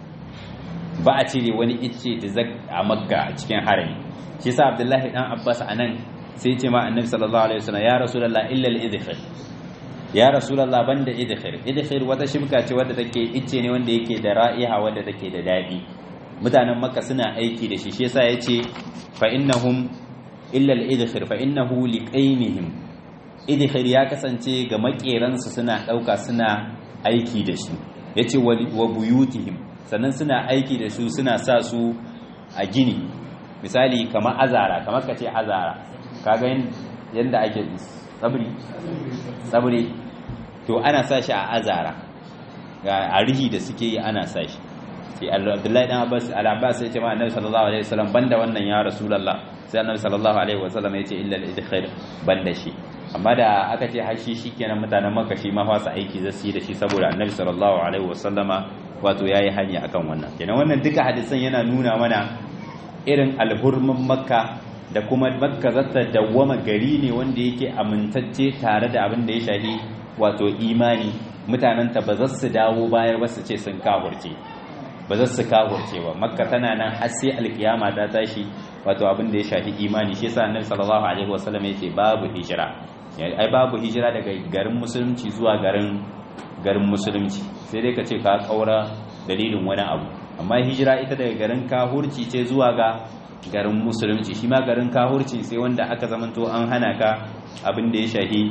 ba a cire wani icce da zak a makka a cikin harami shi yasa abdullahi dan abbas anan sai ce ma annabi sallallahu alaihi wasallam ya rasulullah illa al-idkhir ya rasulullah banda idkhir idkhir wata shimka ce wadda take icce ne wanda yake da ra'iha wadda take da dadi mutanen makka suna aiki da shi shi yasa yace fa innahum illa al-idkhir fa innahu liqainihim idkhir ya kasance ga makeransu suna dauka suna aiki da shi yace wa buyutihim sannan suna aiki da su suna sa su a gini misali kamar azara kamar ka ce azara kaga yadda ake tsabri tsabri to ana sa shi a azara ga arihi da suke yi ana sa shi sai abdullahi dan abbas al-abbas ya ce ma annabi sallallahu alaihi wasallam banda wannan ya rasulullah sai annabi sallallahu alaihi wasallam ya ce illa al-idkhir banda shi amma da aka ce hashi shikenan mutanen makka shi ma fasa aiki zasu yi da shi saboda annabi sallallahu alaihi wasallama wato yayi hanya akan wannan kenan wannan duka hadisan yana nuna mana irin alhurmin makka da kuma makka zata dawwama gari ne wanda yake amintacce tare da abin da ya shafi wato imani mutanenta ba za su dawo bayar ba su ce sun kafurce ba za su kafurce ba makka tana nan har sai alkiyama ta tashi wato abin da ya shafi imani shi yasa annabi sallallahu alaihi wasallam yace babu hijira ai babu hijira daga garin musulunci zuwa garin garin musulunci sai dai ka ce ka kaura dalilin wani abu amma hijira ita daga garin kahurci ce zuwa ga garin musulunci shi ma garin kahurci sai wanda aka zamanto an hana ka abin da ya shahi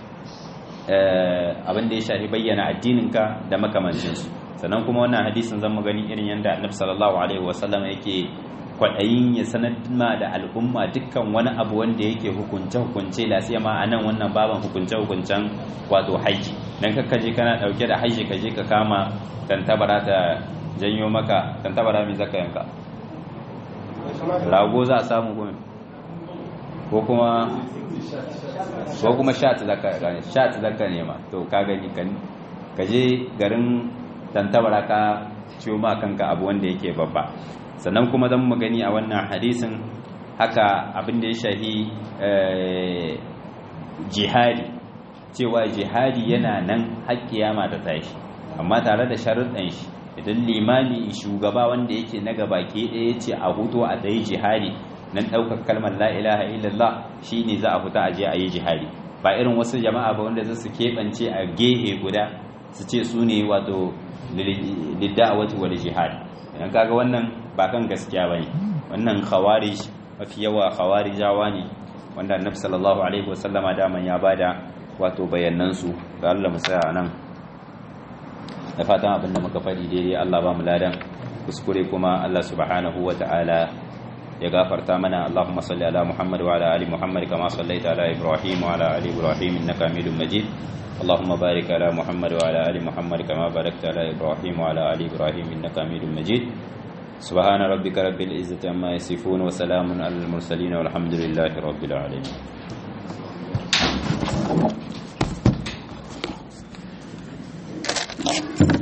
abin da ya shahi bayyana addininka da makamancinsu sannan kuma wannan hadisin zan gani irin yadda annabi sallallahu alaihi wasallam yake kwaɗayin ya sanar ma da al'umma dukkan wani abu wanda yake hukunce hukunce lasiya ma a nan wannan baban hukunce hukuncen wato haji dan kakka je kana dauke da haji ka je ka kama tantabara ta janyo maka tantabara mai zaka yanka rago za a samu gome ko kuma ko kuma shat zaka gane shat zaka nema to ka gani kan ka je garin tantabara ka ciwo ma kanka abu wanda yake babba sannan kuma zan mu gani a wannan hadisin haka abin da ya shahi jihadi cewa jihadi yana nan har kiyama ta tashi amma tare da sharuɗan shi idan limami shugaba wanda yake na gaba ke ɗaya ce a hutu a tsaye jihadi nan ɗaukar kalmar la ilaha illallah shine za a fita a je a yi jihadi ba irin wasu jama'a ba wanda za su keɓance a gehe guda su ce su ne wato lidda'awati wal jihad idan kaga wannan ba kan gaskiya bane wannan khawarij mafi yawa khawarijawa ne wanda annabi sallallahu alaihi wasallama daman ya bada wato bayanan su ga Allah mu tsaya nan da fatan abin da muka faɗi daidai Allah ba mu ladan kuskure kuma Allah subhanahu wata'ala ya gafarta mana Allahumma salli ala Muhammad wa ala ali Muhammad kama sallaita ala Ibrahim wa ala ali Ibrahim innaka Hamidum Majid اللهم بارك على محمد وعلى ال محمد كما باركت على ابراهيم وعلى ال ابراهيم انك حميد مجيد سبحان ربك رب العزه عما يصفون وسلام على المرسلين والحمد لله رب العالمين